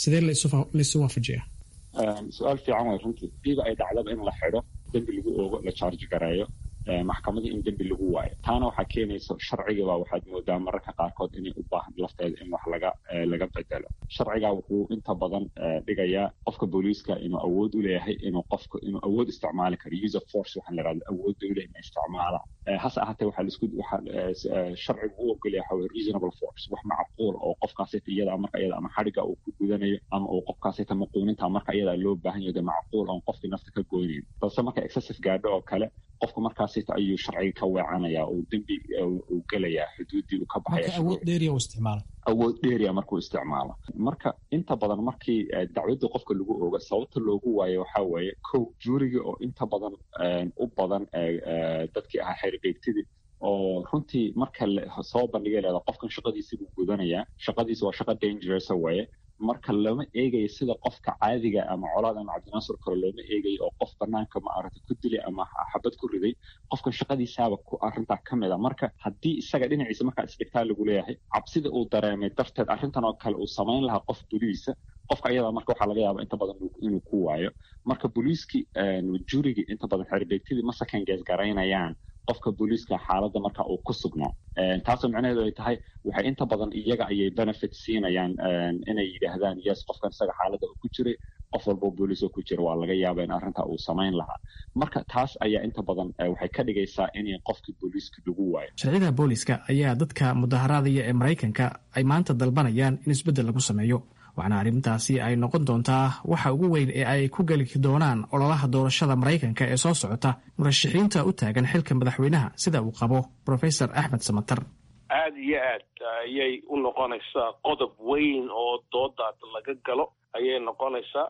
sidee laysu waafajiyaa su-aal fiican way runtii diiba ay dhacdaba in la xidho dembi lagu oogo la charge gareeyo maxkamadii in dembi lagu waayo taana waxaa keenaysa sharcigaba waxaad moodaa mararka qaarkood inay u baahan lafteeda in wax laga laga bedelo sharciga wuxuu inta badan dhigayaa qofka booliiska inuu awood u leeyahay inuu qofka inuu awood isticmaali karo use of force waxaan la yidhahda awood dowleh in isticmaala hase ahaatee waxaa laisku waxaa sharcigu u ogolaya waxa weye reasonable force wax macquul oo qofkaasita iyada marka iyada ama xadhiga uu ku gudanayo ama uu qofkaasita maquuninta marka iyada loo baahan yahay macquul oon qofkii nafta ka goynayn balse marka excessive gaadho oo kale qofka markaasita ayuu sharciga ka weecanaya uu dembi uu gelayaa xuduuddii uu ka baxaya awood dheeriya u isticmaala awood dheeriya markuu isticmaalo marka inta badan markii dacwadda qofka lagu ooga sababta loogu waayo waxaa weeye kow juuriga oo inta badan u badan dadkii ahaa xeerbeegtidii oo runtii marka soo bandhigay leeda qofkan shaqadiisi buu gudanayaa shaqadiisi waa shaqo dangerous weeye marka lama eegayo sida qofka caadiga ama colaad ama cabdinaasur kale looma eegayo oo qof banaanka maaragta ku dilay ama xabad ku riday qofkan shaqadiisaaba ku arrintaa ka mid a marka haddii isaga dhinaciisa markaa isdhigtaa lagu leeyahay cabsida uu dareemay darteed arrintan oo kale uu samayn lahaa qof boliisa qofka ayadaa marka waxaa laga yaaba inta badan inuu ku waayo marka booliiskii jurigii inta badan xerbeegtidii ma second guess garaynayaan qofka booliiska xaaladda marka uu ku sugnaa taasoo micnaheedu ay tahay waxay inta badan iyaga ayay benefit siinayaan inay yidhaahdaan yes qofkan isaga xaaladda uu ku jiray qof walboo booliis oo ku jira waa laga yaaba in arrinta uu samayn lahaa marka taas ayaa inta badan waxay ka dhigaysaa inay qofkii booliiska lagu waayo sharciyada booliiska ayaa dadka mudaharaadaya ee maraykanka ay maanta dalbanayaan in isbeddel lagu sameeyo waxaana arrintaasi ay noqon doontaa waxa ugu weyn ee ay ku geli doonaan ololaha doorashada maraykanka ee soo socota murashaxiinta u taagan xilka madaxweynaha sida uu qabo profesor axmed samatar aada iyo aad ayay u noqonaysaa qodob weyn oo doodaad laga galo ayay noqonaysaa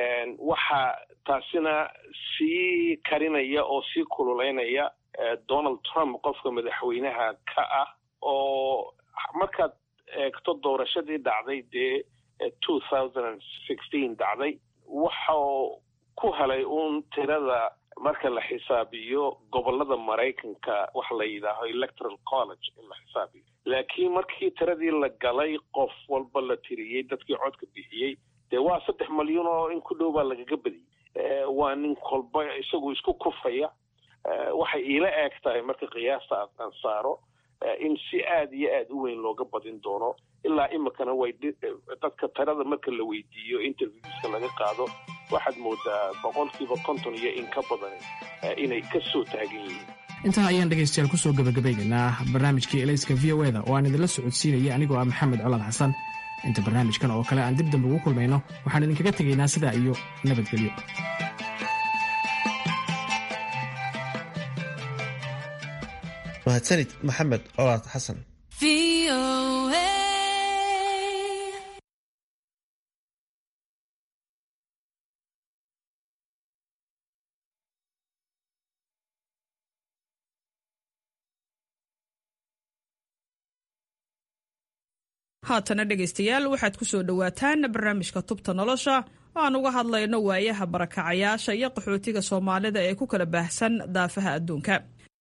waxaa taasina sii karinaya oo sii kululeynaya donald trump qofka madaxweynaha ka ah oo markaad eegto doorashadii dhacday dee two thousand and sixteen dhacday waxau ku helay uun tirada marka la xisaabiyo gobolada maraykanka waxa la yidhaaho electoral college in la xisaabiyo laakiin markii tiradii la galay qof walba la tiriyey dadkii codka bixiyey dee waa saddex malyan oo in ku dhow baa lagaga badiyey waa nin kolba isagu isku kufaya waxay iila eeg tahay marka qiyaasta aan saaro in si aada iyo aada u weyn looga badin doono ilaa imikana way dadka tirada marka la weydiiyo interviewska laga qaado waxaad moodaa boqolkiiba konton iyo in ka badan inay ka soo taagan yihiin intaa ayaan dhegaystayaal kusoo gabagabaynaynaa barnaamijkii elayska v o eda oo aan idinla socodsiinaya anigoo ah maxamed colaad xasan inta barnaamijkan oo kale aan dib dambe ugu kulmayno waxaan idinkaga tegaynaa sidaa iyo nabadgelyo mahadsanid maxamed colaad xasan haatana dhegaystayaal waxaad ku soo dhowaataan barnaamijka tubta nolosha oo aan uga hadlayno waayaha barakacayaasha iyo qaxootiga soomaalida ee ku kala baahsan daafaha adduunka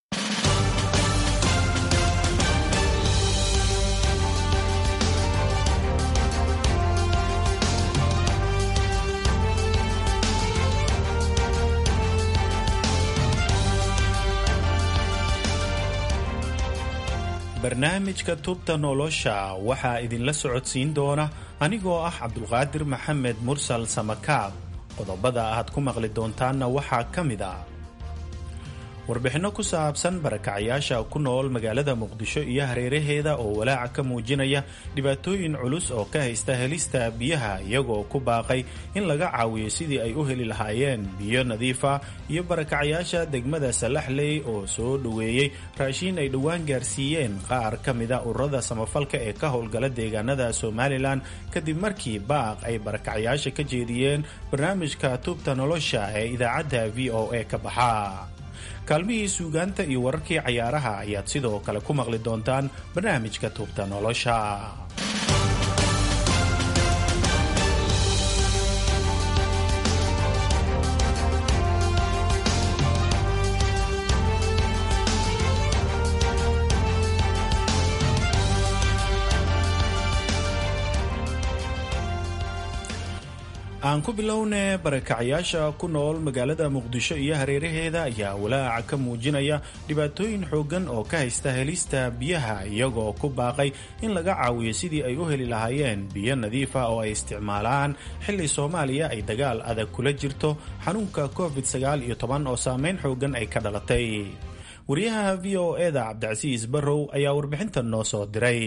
barnaamijka tubta nolosha waxaa idinla socodsiin doona anigoo ah cabdulqaadir maxamed mursal samakaab qodobada aad ku maqli doontaanna waxaa ka mid ah warbixinno ku saabsan barakacayaasha ku nool magaalada muqdisho iyo hareeraheeda oo walaaca ka muujinaya dhibaatooyin culus oo ka haysta helista biyaha iyagoo ku baaqay in laga caawiyo sidii ay u heli lahaayeen biyo nadiifa iyo barakacayaasha degmada salaxley oo soo dhoweeyey raashiin ay dhowaan gaarsiiyeen qaar ka mida ururada samafalka ee ka howlgala deegaanada somalilan kadib markii baaq ay barakacayaasha ka jeediyeen barnaamijka tubta nolosha ee idaacadda v o a ka baxa kaalmihii suugaanta iyo wararkii cayaaraha ayaad sidoo kale ku maqli doontaan barnaamijka tuubta nolosha aan ku bilowne barakacyaasha ku nool magaalada muqdisho iyo hareeraheeda ayaa walaaca ka muujinaya dhibaatooyin xooggan oo ka haysta helista biyaha iyagoo ku baaqay in laga caawiyo sidii ay u heli lahaayeen biyo nadiif ah oo ay isticmaalaan xilli soomaaliya ay dagaal adag kula jirto xanuunka covid sagaal iyo toban oo saameyn xooggan ay ka dhalatay wariyaha v o eda cabdicasiis barrow ayaa warbixintan noo soo diray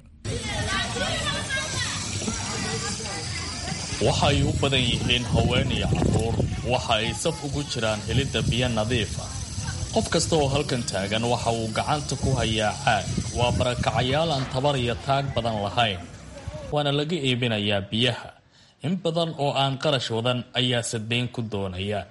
waxa ay u badan yihiin haween iyo carruur waxa ay saf ugu jiraan helidda biyo nadiif ah qof kasta oo halkan taagan waxa uu gacanta ku hayaa caag waa barakacayaal aan tabar iyo taag badan lahayn waana laga iibinayaa biyaha in badan oo aan qarash wadan ayaa sadeyn ku doonaya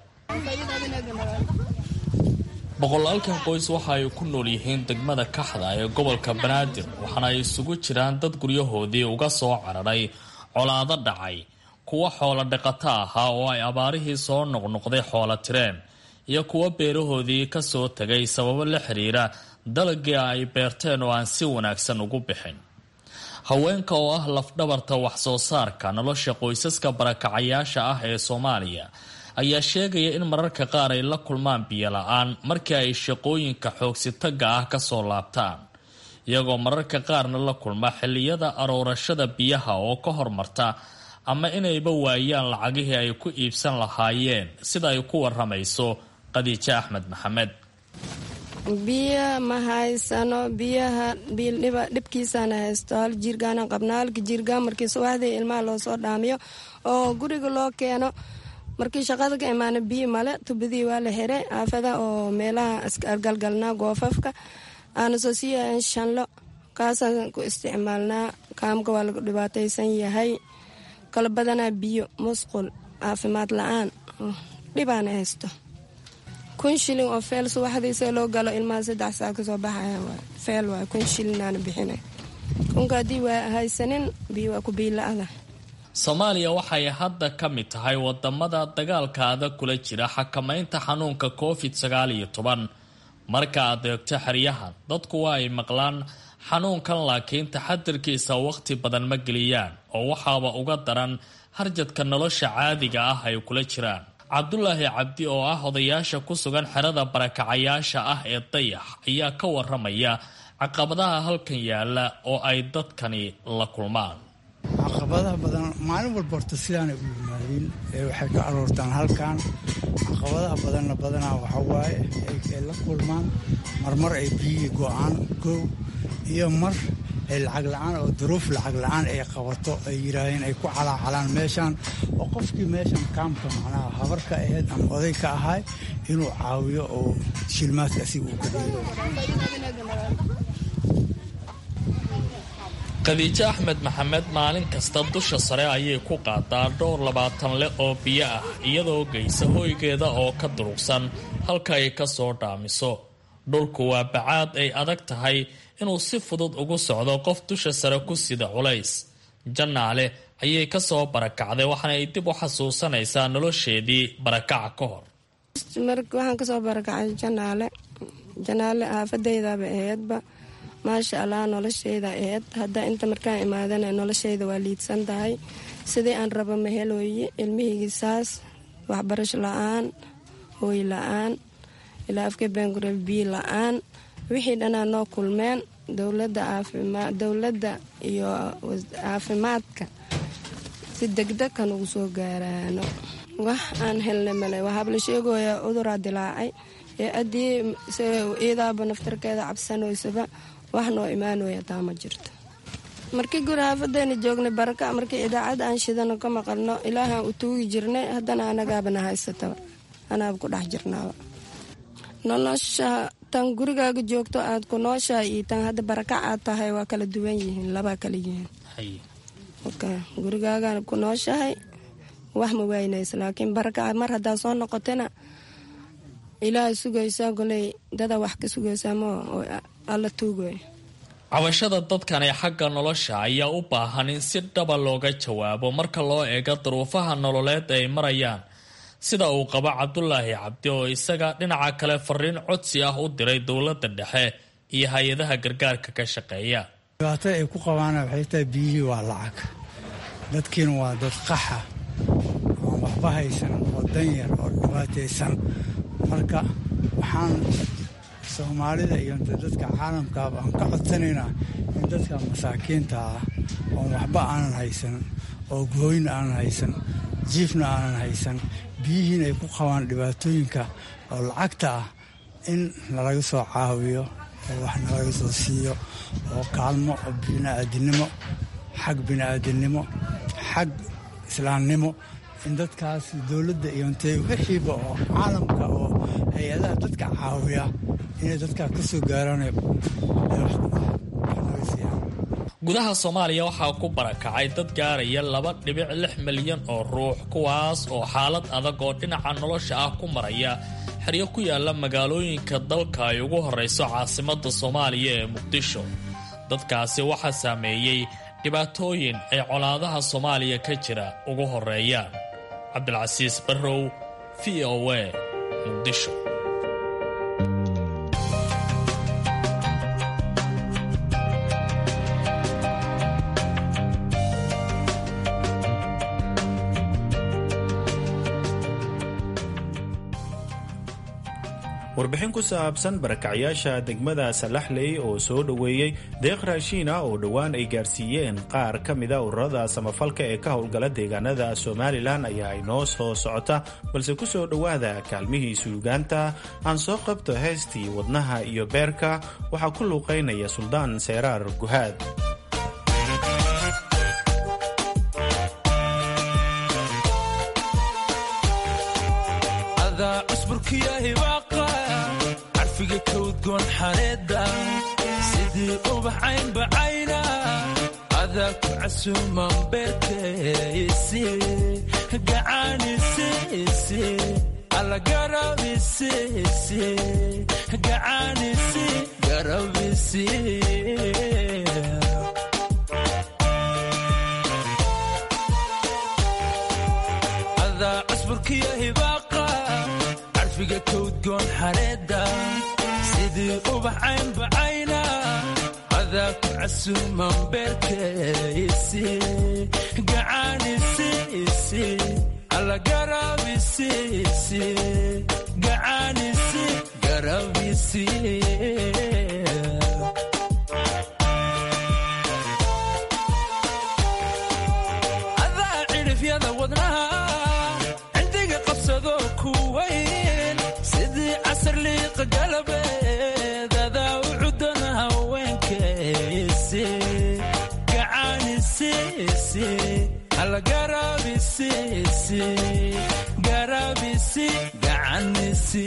boqolaalkan qoys waxa ay ku nool yihiin degmada kaxda ee gobolka banaadir waxaana ay isugu jiraan dad guryahoodii uga soo cararay colaado dhacay kuwa xoolo dhaqato ahaa oo ay abaarihii soo noqnoqday xoolo tireen iyo kuwa beerahoodii ka soo tegay sababo la xiriira dalagii ay beerteen oo aan si wanaagsan ugu bixin haweenka oo ah lafdhabarta wax soo saarka nolosha qoysaska barakacayaasha ah ee soomaaliya ayaa sheegaya in mararka qaar ay la kulmaan biyo la-aan markii ay shaqooyinka xoogsitaga ah kasoo laabtaan iyagoo mararka qaarna la kulma xilliyada aroorashada biyaha oo ka hormarta ama inayba waayaan lacagihii ay ku iibsan lahaayeen sida ay ku waramayso qadiijo axmed maxamed biyo ma haysano biyaha dhibkiisaana haysto hal jiirgaana qabnaa halka jiirgaan markii subaxdii ilmaha loo soo dhaamiyo oo guriga loo keeno markii shaqada ka imaana biyo male tubadii waa la xiray aafada oo meelaha asgalgalnaa goofafka aana soo siiyahan shanlo kaasaan ku isticmaalnaa kaamka waa lagu dhibaataysan yahay kala badanaa biyo musqul caafimaad la-aan dhibaana haysto kun shilin oo feel subaxdiisa loo galo ilmaha saddex saa kasoo baxaya feel waay kun shilinaana bixinay kunka haddii waa haysanin biyo waa ku biila-ada soomaaliya waxay hadda ka mid tahay wadamada dagaalka adag kula jira xakamaynta xanuunka covid sagaal iyo toban marka aad eegto xeryahan dadku waa ay maqlaan xanuunkan laakiin taxadirkiisa waqti badan ma geliyaan oo waxaaba uga daran harjadka nolosha caadiga ah ay kula jiraan cabdulaahi cabdi oo ah odayaasha ku sugan xerada barakacayaasha ah ee dayax ayaa ka waramaya caqabadaha halkan yaala oo ay dadkani la kulmaan caqabadaha badan maalin walba horta sidaanay u yimaadeen waxay ka aroortaan halkan caqabadaha badanna badanaa waxa waaye ay la kulmaan marmar ay biyihii go-aan koow iyo mar ay lacag la-aan oo duruuf lacag la-aan ay qabato ay yidhaahdeen ay ku calaacalaan meeshaan oo qofkii meeshan kaamka macnaha habar ka ahayd ama oday ka ahay inuu caawiyo oo shilmaadka asiga uu gadiyo khadiijo axmed maxamed maalin kasta dusha sare ayay ku qaadaa dhowr labaatan leh oo biyo ah iyadoo geysa hoygeeda oo ka durugsan halka ay ka soo dhaamiso dhulku waa bacaad ay adag tahay inuu si fudud ugu socdo qof dusha sare ku sida culays jannaale ayay ka soo barakacday waxaana ay dib u xasuusanaysaa nolosheedii barakaca ka hor waxaan kasoo barakacay janaale janaale aafadaydaba aheedba maasha allah nolosheyda aheed hadda inta markaan imaadana nolosheyda waa liidsan tahay sidii aan rabo mahelooye ilmihaygi saas waxbarasho la-aan hooy la-aan ilaa afka baangure biyo la-aan wixii dhanaa noo kulmeen dowladda iyo caafimaadka si degdeg kan ugu soo gaaraano wax aan helna male waxaaba la sheegaya cuduraa dilaacay ee haddii iidaaba naftarkeeda cabsanoysaba wax noo imaanooya taa ma jirto markii guri haafadeena joognay baraka markii idaacad aan shidano ka maqalno ilaahaan u tuugi jirnay haddana anagaabana haysataba anaaba ku dhex jirnaaba nolosha tan gurigaaga joogto aad ku nooshaha iyo tan hadda barakac aad tahay waa kala duwan yihiin labaa kala yihiin gurigaaga ku nooshahay wax ma waynaysa laakiin barakaca mar haddaa soo noqotana ilaaha sugaysaa goley dada wax ka sugaysaa ma oo alla tuugay cabashada dadkan ee xagga nolosha ayaa u baahan in si dhaba looga jawaabo marka loo eego duruufaha nololeed ay marayaan sida uu qabo cabdulaahi cabdi oo isaga dhinaca kale fariin codsi ah u diray dowladda dhexe iyo hay-adaha gargaarka ka shaqeeya dhibaatada ay ku qabaana waxay tahay biyihii waa lacag dadkiina waa dad qaxa waxba haysan oo danyar oo dhibaataysan marka waxaan soomaalida iyo dadka caalamkaaba aan ka codsanaynaa in dadka masaakiinta ah oon waxba aanan haysan oo gooyna aanan haysan jiifna aanan haysan biyihiin ay ku qabaan dhibaatooyinka oo lacagta ah in nalaga soo caawiyo oo wax nalaga soo siiyo oo kaalmo oo bini'aadinimo xag bini'aadinimo xag islaamnimo in dadkaas dowladda iyo intay wixiiba oo caalamka oo hay-adaha dadka caawiya inay dadkaa ka soo gaaraan gudaha soomaaliya waxaa ku barakacay dad gaaraya laba dhibic lix milyan oo ruux kuwaas oo xaalad adag oo dhinaca nolosha ah ku maraya xeryo ku yaala magaalooyinka dalka ay ugu horrayso caasimadda soomaaliya ee muqdisho dadkaasi waxaa saameeyey dhibaatooyin ay colaadaha soomaaliya ka jira ugu horreeyaan cabdilcasiis barrow v o a muqdisho warbixin ku saabsan barakacyaasha degmada salaxley oo soo dhoweeyey deeq raashiina oo dhowaan ay gaarsiiyeen qaar ka mida ururada samafalka ee ka howlgala deegaanada somalilan ayaa inoo soo socota balse ku soo dhowaada kaalmihii suugaanta aan soo qabto heestii wadnaha iyo beerka waxaa ku luuqaynaya suldaan seeraar guhaad carfiga kawdgoon xareeda sidii ubax caynbacayna adaa ku casuuman beerkaysi gacaanisi alla garabisi gacaanisi garabisi adaa cusburkiyo hibaaqa carfiga kawdgoon xareeda sidii ubax caynbacayna adaa ku casuuman beerkaysi gacaanisi alla garabisi gacaanisi garabisi adaa cidhifyada wadnaha cindiga qabsado kuwayn sidii casar liiqa galabeed adaa u cudana haweenkaysi gacaanisi alla garabisi garabisi gacanisi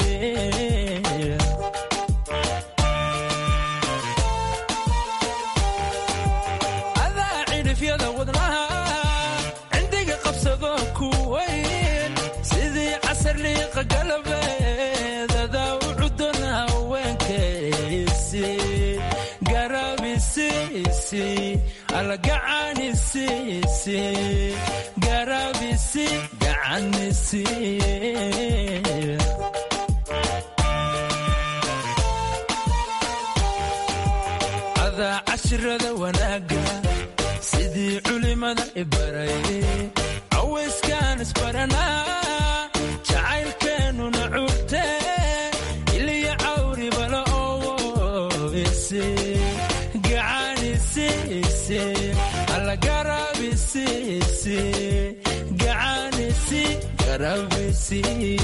adaa cidhifyada wadnaha cindiga qabsado kuwayn sidii casar liiqa galabeed adaa u cudana haweenkaysi garabisi alla gacanisi garabisi gacanisi adaa cashirada wanaaga sidii culimada ibaray cawayskaan isbaranaa jacaylkeennuna curte iliya cawribala owoise gacanisi alla garabisi gacanisi garabisi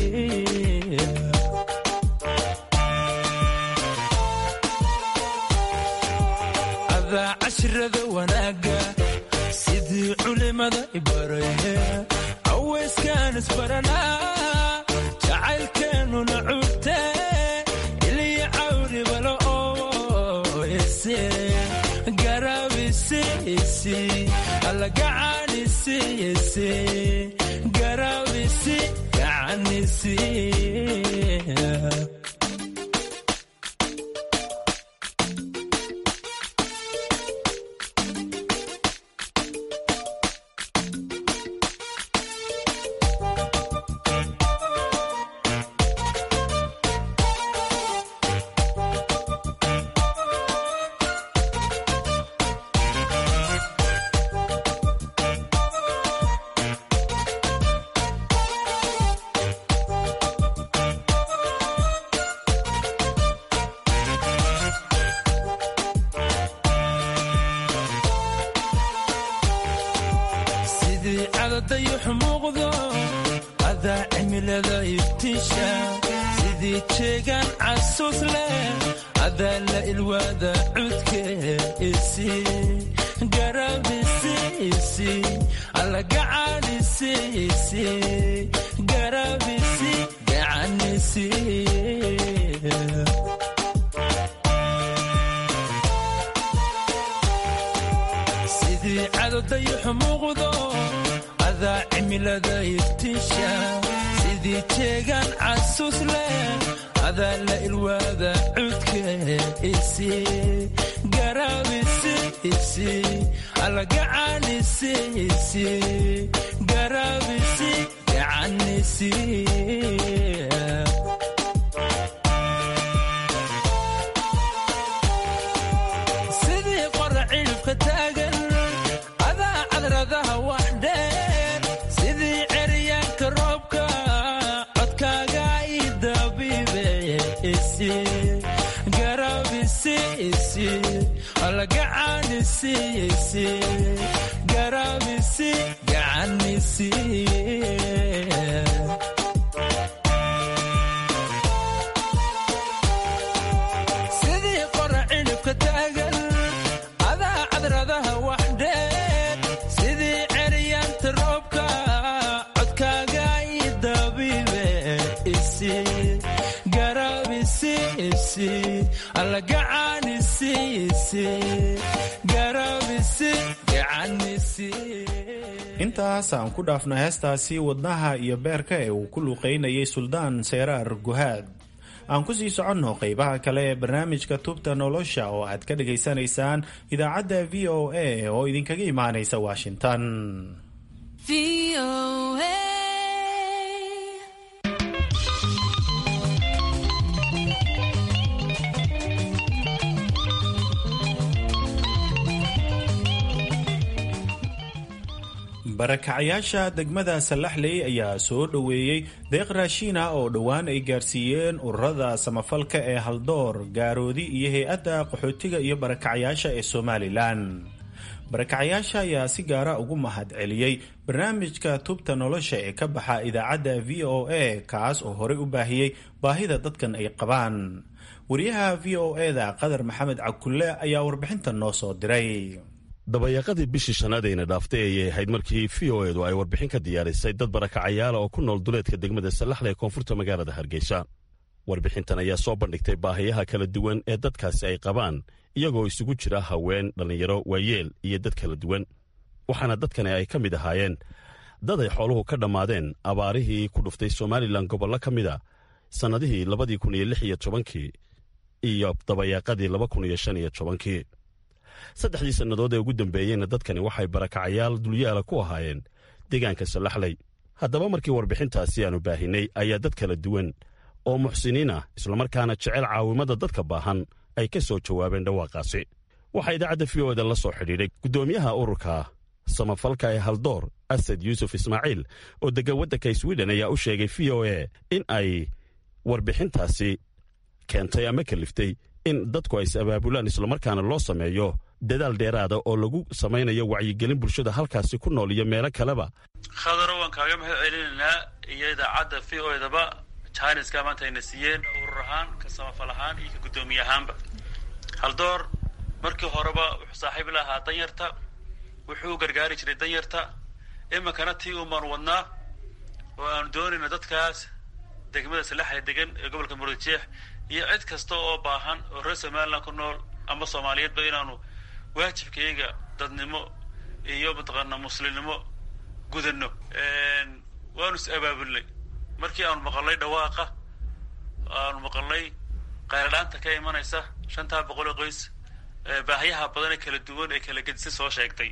adaa cashirada wanaaga sidii culimada ibaraye cawayskaan isbaranaa jacaylkeennuna curte iliya cawribala owoise garabisi alla gacanisi garabisi gacanisi cimilada iftiisha sidii jeegaan casuus leh adaa la ilwaada cudke isi garabisi isi allagacanisi isi garabisi gacanisi sidii cadodayaxu muuqdo adaa cimilada iftiisha sidii jeegaan casuus leh adaa la ilwaada cudke isi garabisi isi allagacanisi isi garabisi gacanisi sidii qora cidhibka taagan adaa cadradaha wax dheer sidii ceryaanka roobka codkaaga i dabiibe isi garabisi isi allagacanisi isi garabisi gacanisi sidii qora cidhibka taagan adaa cadradaha wax dheer sidii ceryaanta roobka codkaaga i dabiibe isi garabisi isi allagacanisi isi garabisi gacanisi intaas aan ku dhaafno heestaasi wadnaha iyo beerka ee uu ku luuqaynayay suldaan seyraar guhaad aan ku sii soconno qeybaha kale ee barnaamijka tubta nolosha oo aad ka dhagaysanaysaan idaacadda v o a oo idinkaga imaanaysa washington barakacayaasha degmada sallaxley ayaa soo dhoweeyey deeq raashiina oo dhowaan ay gaarsiiyeen ururada samafalka ee haldoor gaaroodi iyo hay-adda qaxootiga iyo barakacayaasha ee somalilan barakacayaasha ayaa si gaara ugu mahad celiyey barnaamijka tubta nolosha ee ka baxa idaacadda v o a kaas oo horey u baahiyey baahida dadkan ay qabaan wariyaha v o eda qadar maxamed cakulle ayaa warbixintan noo soo diray dabayaaqadii bishii shanaad ayna dhaaftay ayay ahayd markii v o edu ay warbixin ka diyaarisay dad barakacayaala oo ku nool duleedka degmada sallaxle ee koonfurta magaalada hargeysa warbixintan ayaa soo bandhigtay baahiyaha kala duwan ee dadkaasi ay qabaan iyagoo isugu jira haween dhallinyaro waayeel iyo dad kala duwan waxaana dadkani ay ka mid ahaayeen dad ay xooluhu ka dhammaadeen abaarihii ku dhuftay somalilan gobollo ka mid a sannadihii labadii kun iyo lix iyo tobankii iyo dabayaaqadii laba kun iyo shan iyo tobankii saddexdii sannadood ee ugu dambeeyeyna dadkani waxay barakacayaal dulyaala ku ahaayeen deegaanka sallaxley haddaba markii warbixintaasi aanu baahinay ayaa dad kala duwan oo muxsiniin ah islamarkaana jecel caawimada dadka baahan ay ka soo jawaabeen dhawaaqaasi waxaa idaacadda v o eda la soo xidhiidhay guddoomiyaha ururka samafalka ee haldoor asad yuusuf ismaaciil oo deggan waddanka swiden ayaa u sheegay v o a in ay warbixintaasi keentay ama kaliftay in dadku ay is abaabulaan islamarkaana loo sameeyo dadaal dheeraada oo lagu samaynayo wacyigelin bulshada halkaasi ku nool iyo meelo kaleba khadaro waan kaaga mahad celinaynaa iyo idaacadda v o edaba jiniska maanta ayna siiyeen urur ahaan ka samafal ahaan iyo ka guddoomiye ahaanba haldoor markii horeba wuxuu saaxiib lahaa danyarta wuxuu gargaari jiray danyarta iminkana tii umaan wadnaa oo aanu doonayna dadkaas degmada salaxle degan ee gobolka murujeex iyo cid kasta oo baahan oo reer somaliland ku nool ama soomaaliyeedba inaanu waajibkayga dadnimo iyo mataqaana muslimnimo gudano waanu is abaabulnay markii aanu maqalnay dhawaaqa aanu maqalnay qayladhaanta ka imanaysa shantaa boqol oo qoys baahiyaha badan ee kala duwan ee kala gedisa soo sheegtay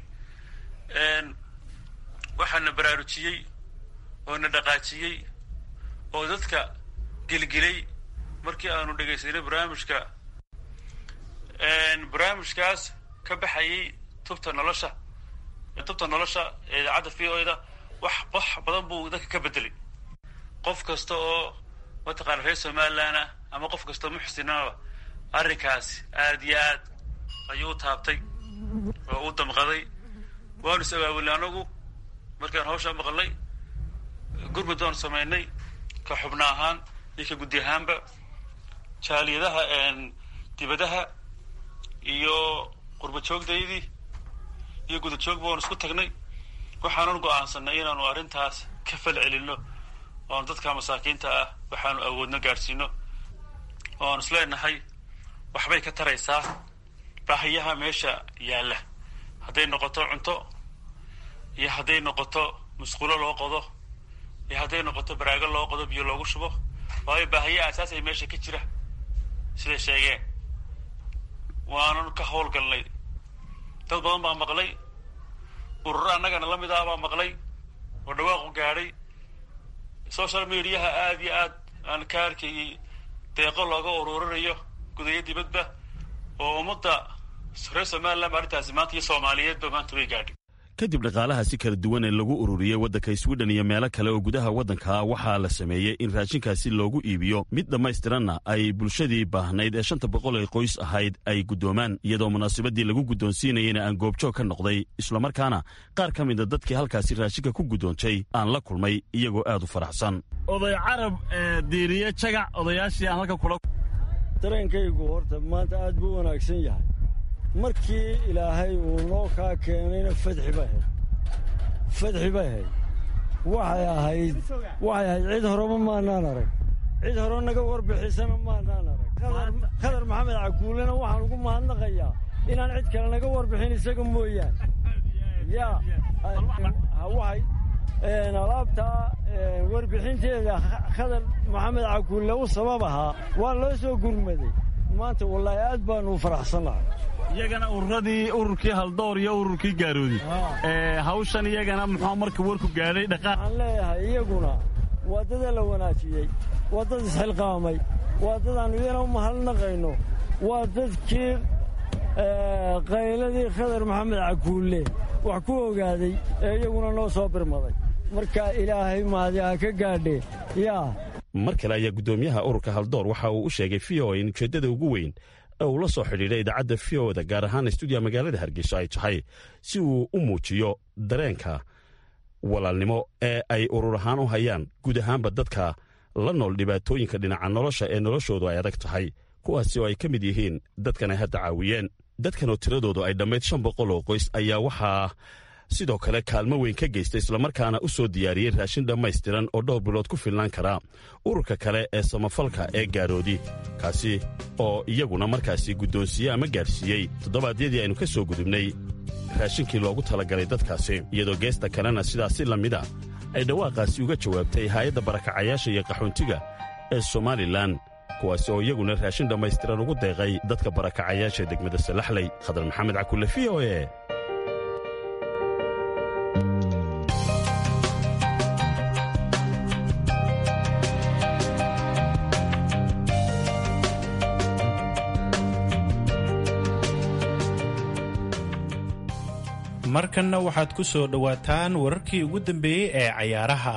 waxaana baraarujiyey oo na dhaqaajiyey oo dadka gelgelay markii aanu dhegaysanay barnaamijka barnaamijkaas ka baxayay tubta nolosha tubta nolosha ee idaacadda v o da wax wax badan buu dadka ka bedelay qof kasta oo mataqaana reer somaliland ah ama qof kastao muxsinaba arrinkaasi aad iyo aad ayuu u taabtay oo u damqaday waanu is abaabulnay anagu markaan hawshaa maqalnay gurmud baanu samaynay ka xubno ahaan iyo ka guddi ahaanba jaaliyadaha dibadaha iyo qurba joogdaydii iyo guda joogba waan isku tagnay waxaanan go-aansanay inaanu arrintaas ka fal celinno oanu dadka masaakiinta ah waxaanu awoodno gaadhsiino oo aanu isleenahay waxbay ka taraysaa baahiyaha meesha yaalla hadday noqoto cunto iyo hadday noqoto musqulo loo qodo iyo hadday noqoto baraago loo qodo biyo loogu shubo waayo baahiya asaasay meesha ka jira siday sheegeen waanan ka howlgalnay dad badan baa maqlay ururo annagana la mid ah baa maqlay oo dhawaaqu gaadhay social mediaha aada iyo aad aan ka arkayay deeqo looga ururinayo gudayo dibadba oo ummadda reer somaliland arrintaasi maanta iyo soomaaliyeedba maanta way gaadhay kadib dhaqaalaha si kala duwan ee lagu ururiyey waddanka swidhen iyo meelo kale oo gudaha waddanka waxaa la sameeyey in raashinkaasi loogu iibiyo mid dhammaystiranna ay bulshadii baahnayd ee shanta boqol ee qoys ahayd ay guddoomaan iyadoo munaasabadii lagu guddoonsiinayena aan goobjoog ka noqday islamarkaana qaar ka mida dadkii halkaasi raashinka ku guddoontay aan la kulmay iyagoo aad u faraxsan oday carab diiriye jagac odayaashii aan halka kula dareenkaygu horta maanta aad buu wanaagsan yahay markii ilaahay uu noo kaa keenayna fadxi bay ahayd fadxi bay ahayd waxay ahayd waxay ahayd cid horeba maanaan arag cid hore naga warbixisana maanaan arag khadar maxamed cakuulena waxaan ugu mahadnaqayaa inaan cid kale naga warbixin isaga mooyaan yaa waxay alaabtaa warbixinteeda khadar maxamed cakuulle u sabab ahaa waa loo soo gurmaday maanta wallaahi aad baanu u faraxsannahay iyagana ururadii ururkii haldoor iyo ururkii gaaroodi hawshan iyagana muxuu marka warku gaadhay dhaqaaq waxaan leeyahay iyaguna waa dada la wanaajiyey waa dad isxilqaamay waa dad aanu iyana u mahadnaqayno waa dadkii qayladii khadar maxamed cakuulle wax ku ogaaday ee iyaguna noo soo birmaday marka ilaahay mahadi ha ka gaadhe yaa mar kale ayaa guddoomiyaha ururka haldoor waxa uu u sheegay v o in ujeeddada ugu weyn ee uu la soo xidhiidhay idaacadda v o-da gaar ahaan stuudiya magaalada hargeyso ay tahay si uu u muujiyo dareenka walaalnimo ee ay urur ahaan u hayaan guud ahaanba dadka la nool dhibaatooyinka dhinaca nolosha ee noloshoodu ay adag tahay kuwaasi oo ay ka mid yihiin dadkan ay hadda caawiyeen dadkanoo tiradoodu ay dhammayd shan boqol oo qoys ayaa waxaa sidoo kale kaalmo weyn ka geysta islamarkaana u soo diyaariyey raashin dhammaystiran oo dhowr bilood ku filnaan karaa ururka kale ee samafalka ee gaaroodi kaasi oo iyaguna markaasi guddoonsiiye ama gaadhsiiyey toddobaadyadii aynu ka soo gudubnay raashinkii loogu talagalay dadkaasi iyadoo geesta kalena sidaasi la mid a ay dhawaaqaasi uga jawaabtay haayadda barakacayaasha iyo qaxoontiga ee somalilan kuwaasi oo iyaguna raashin dhammaystiran ugu deeqay dadka barakacayaasha degmada salaxley khadar maxamed cakulle v o e markanna waxaad ku soo dhowaataan wararkii ugu dambeeyey ee cayaaraha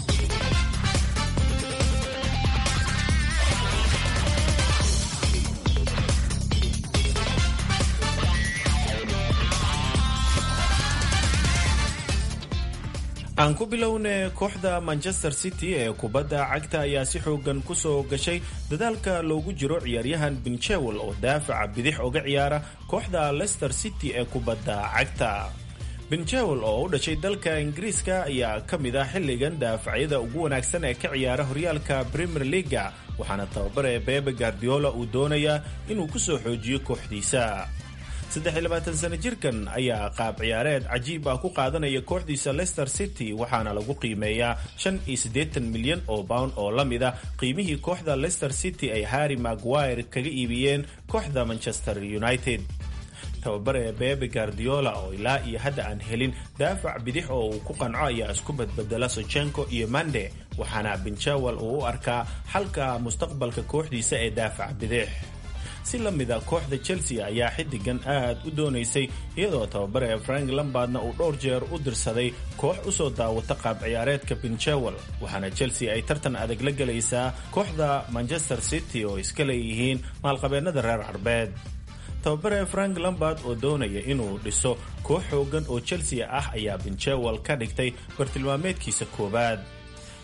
aan ku bilowne kooxda manchester city ee kubadda cagta ayaa si xoogan ku soo gashay dadaalka loogu jiro ciyaaryahan binchewel oo daafaca bidix oga ciyaara kooxda leicester city ee kubadda cagta benjewel oo u dhashay dalka ingiriiska ayaa ka mid ah xilligan daafacyada ugu wanaagsan ee ka ciyaara horyaalka premier leaga waxaana tababare bebe guardiola uu doonayaa inuu ku soo xoojiyo kooxdiisa sano jirkan ayaa qaab ciyaareed cajiib ah ku qaadanaya kooxdiisa leicester city waxaana lagu qiimeeyaa milyan oo pound oo la mid ah qiimihii kooxda leicester city ay harry maguire kaga iibiyeen kooxda manchester united tababare bebe guardiola oo ilaa iyo hadda aan helin daafac bidix oo uu ku qanco ayaa isku badbedela sochenko iyo mande waxaana benjawel uu u arkaa xalka mustaqbalka kooxdiisa ee daafac bidix si la mida kooxda chelsea ayaa xiddigan aad u doonaysay iyadoo tababare frank lambardna uu dhowr jeer u dirsaday koox usoo daawata qaab ciyaareedka benjawel waxaana chelsea ay tartan adag la gelaysaa kooxda manchester city oo iska leeyihiin maalqabeennada reer carbeed tababare frank lambard oo doonaya inuu dhiso koox xoogan oo chelsea ah ayaa benjawel ka dhigtay bartilmaameedkiisa koowaad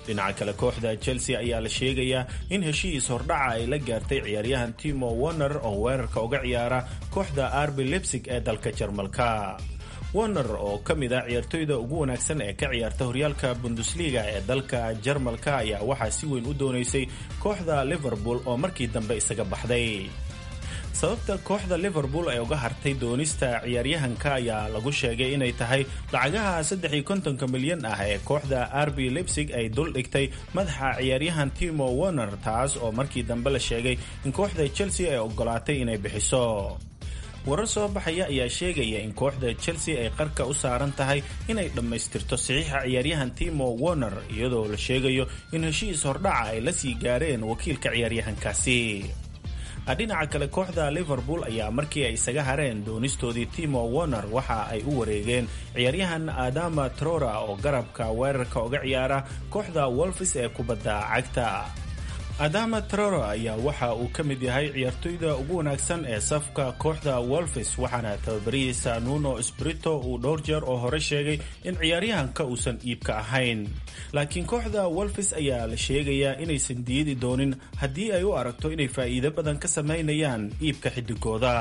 dhinaca kale kooxda chelsea ayaa la sheegayaa in heshiis hordhaca ay la gaartay ciyaaryahan timo warner oo weerarka uga ciyaara kooxda arbi lebsig ee dalka jarmalka warner oo ka mid ah ciyaartoyda ugu wanaagsan ee ka ciyaarta horyaalka bundesliga ee dalka jarmalka ayaa waxaa si weyn u doonaysay kooxda liverpool oo markii dambe isaga baxday sababta kooxda liverpool ay uga hartay doonista ciyaaryahanka ayaa lagu sheegay inay tahay lacagaha saddex iyo kontonka milyan ah ee kooxda arbi lebsig ay dul dhigtay madaxa ciyaaryahan timo warner taas oo markii dambe la sheegay in kooxda chelsea ay ogolaatay inay bixiso warar soo baxaya ayaa sheegaya in kooxda chelsea ay qarka u saaran tahay inay dhammaystirto saxiixa ciyaaryahan timo warner iyadoo la sheegayo in heshiis hordhaca ay la sii gaareen wakiilka ciyaaryahankaasi dhinaca kale kooxda liverpool ayaa markii ay isaga hareen doonistoodii timo warner waxa ay u wareegeen ciyaaryahan adama trora oo garabka weerarka uga ciyaara kooxda wolfis ee kubadda cagta adama trora ayaa waxa uu ka mid yahay ciyaartoyda ugu wanaagsan ee safka kooxda wolfis waxaana tababarihiisa nuno sprito uu dhowr jeer oo hore sheegay in ciyaaryahanka uusan iibka ahayn laakiin kooxda wolfis ayaa la sheegayaa inaysan diidi doonin haddii ay u aragto inay faa'iido badan ka samaynayaan iibka xidigooda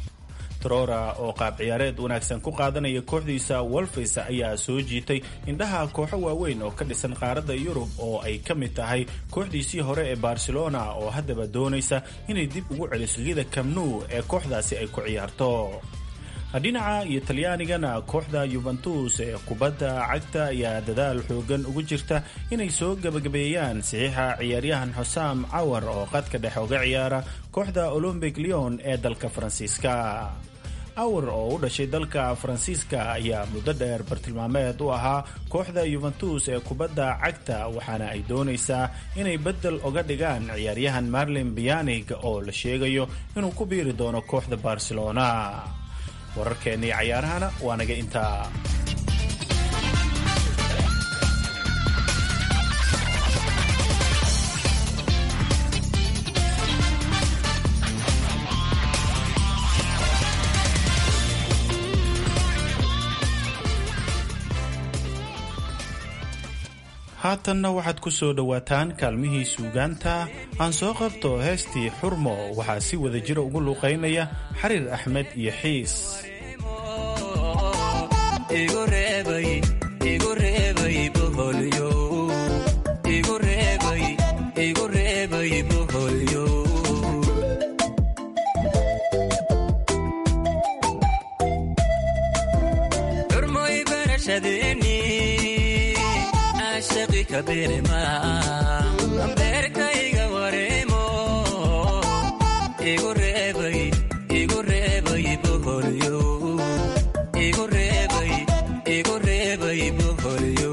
trora oo qaab ciyaareed wanaagsan ku qaadanaya kooxdiisa wolfis ayaa soo jiitay indhaha kooxo waaweyn oo ka dhisan qaaradda yurub oo ay ka mid tahay kooxdiisii hore ee barcelona oo haddaba doonaysa inay dib ugu celiso lida kamnu ee kooxdaasi ay ku ciyaarto dhinaca iyo talyaanigana kooxda yuventus ee kubadda cagta ayaa dadaal xoogan ugu jirta inay soo gebagabeeyaan saxiixa ciyaaryahan xusam cawar oo qadka dhexe uga ciyaara kooxda olombic leon ee dalka faransiiska awar oo u dhashay dalka faransiiska ayaa muddo dheer bartilmaameed u ahaa kooxda yuventus ee kubadda cagta waxaana ay doonaysaa inay beddel uga dhigaan ciyaaryahan marlin bianig oo la sheegayo inuu ku biiri doono kooxda barcelona wararkeennii cayaarahana waa naga intaa haatanna waxaad ku soo dhowaataan kaalmihii suugaanta aan soo qabto heestii xurmo waxaa si wada jira ugu luuqaynaya xariir axmed iyo xiis beerkayga wareemo igu reebay igu reebay boholyo igu reebay igu reebay boholyo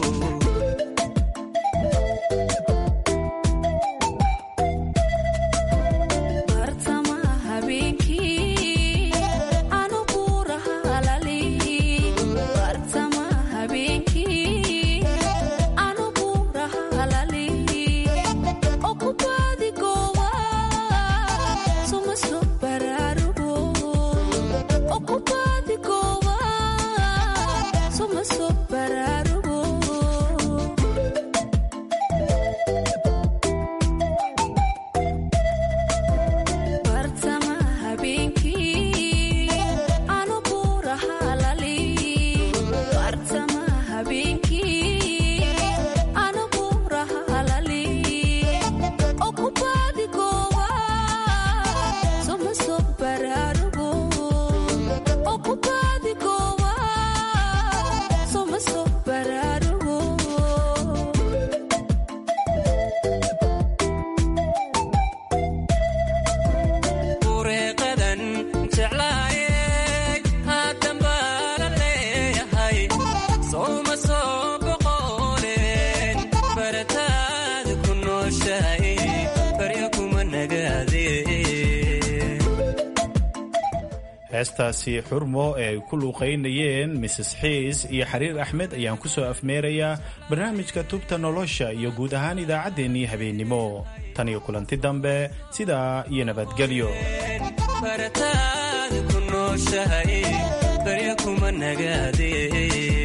heestaasi xurmo ee ay ku luuqaynayeen mrs xiis iyo xariir axmed ayaan ku soo afmeerayaa barnaamijka tubta nolosha iyo guud ahaan idaacaddeenii habeennimo tan iyo kulanti dambe sidaa iyo nabadgelyo barataad ku nooshahay barya kuma nagaadee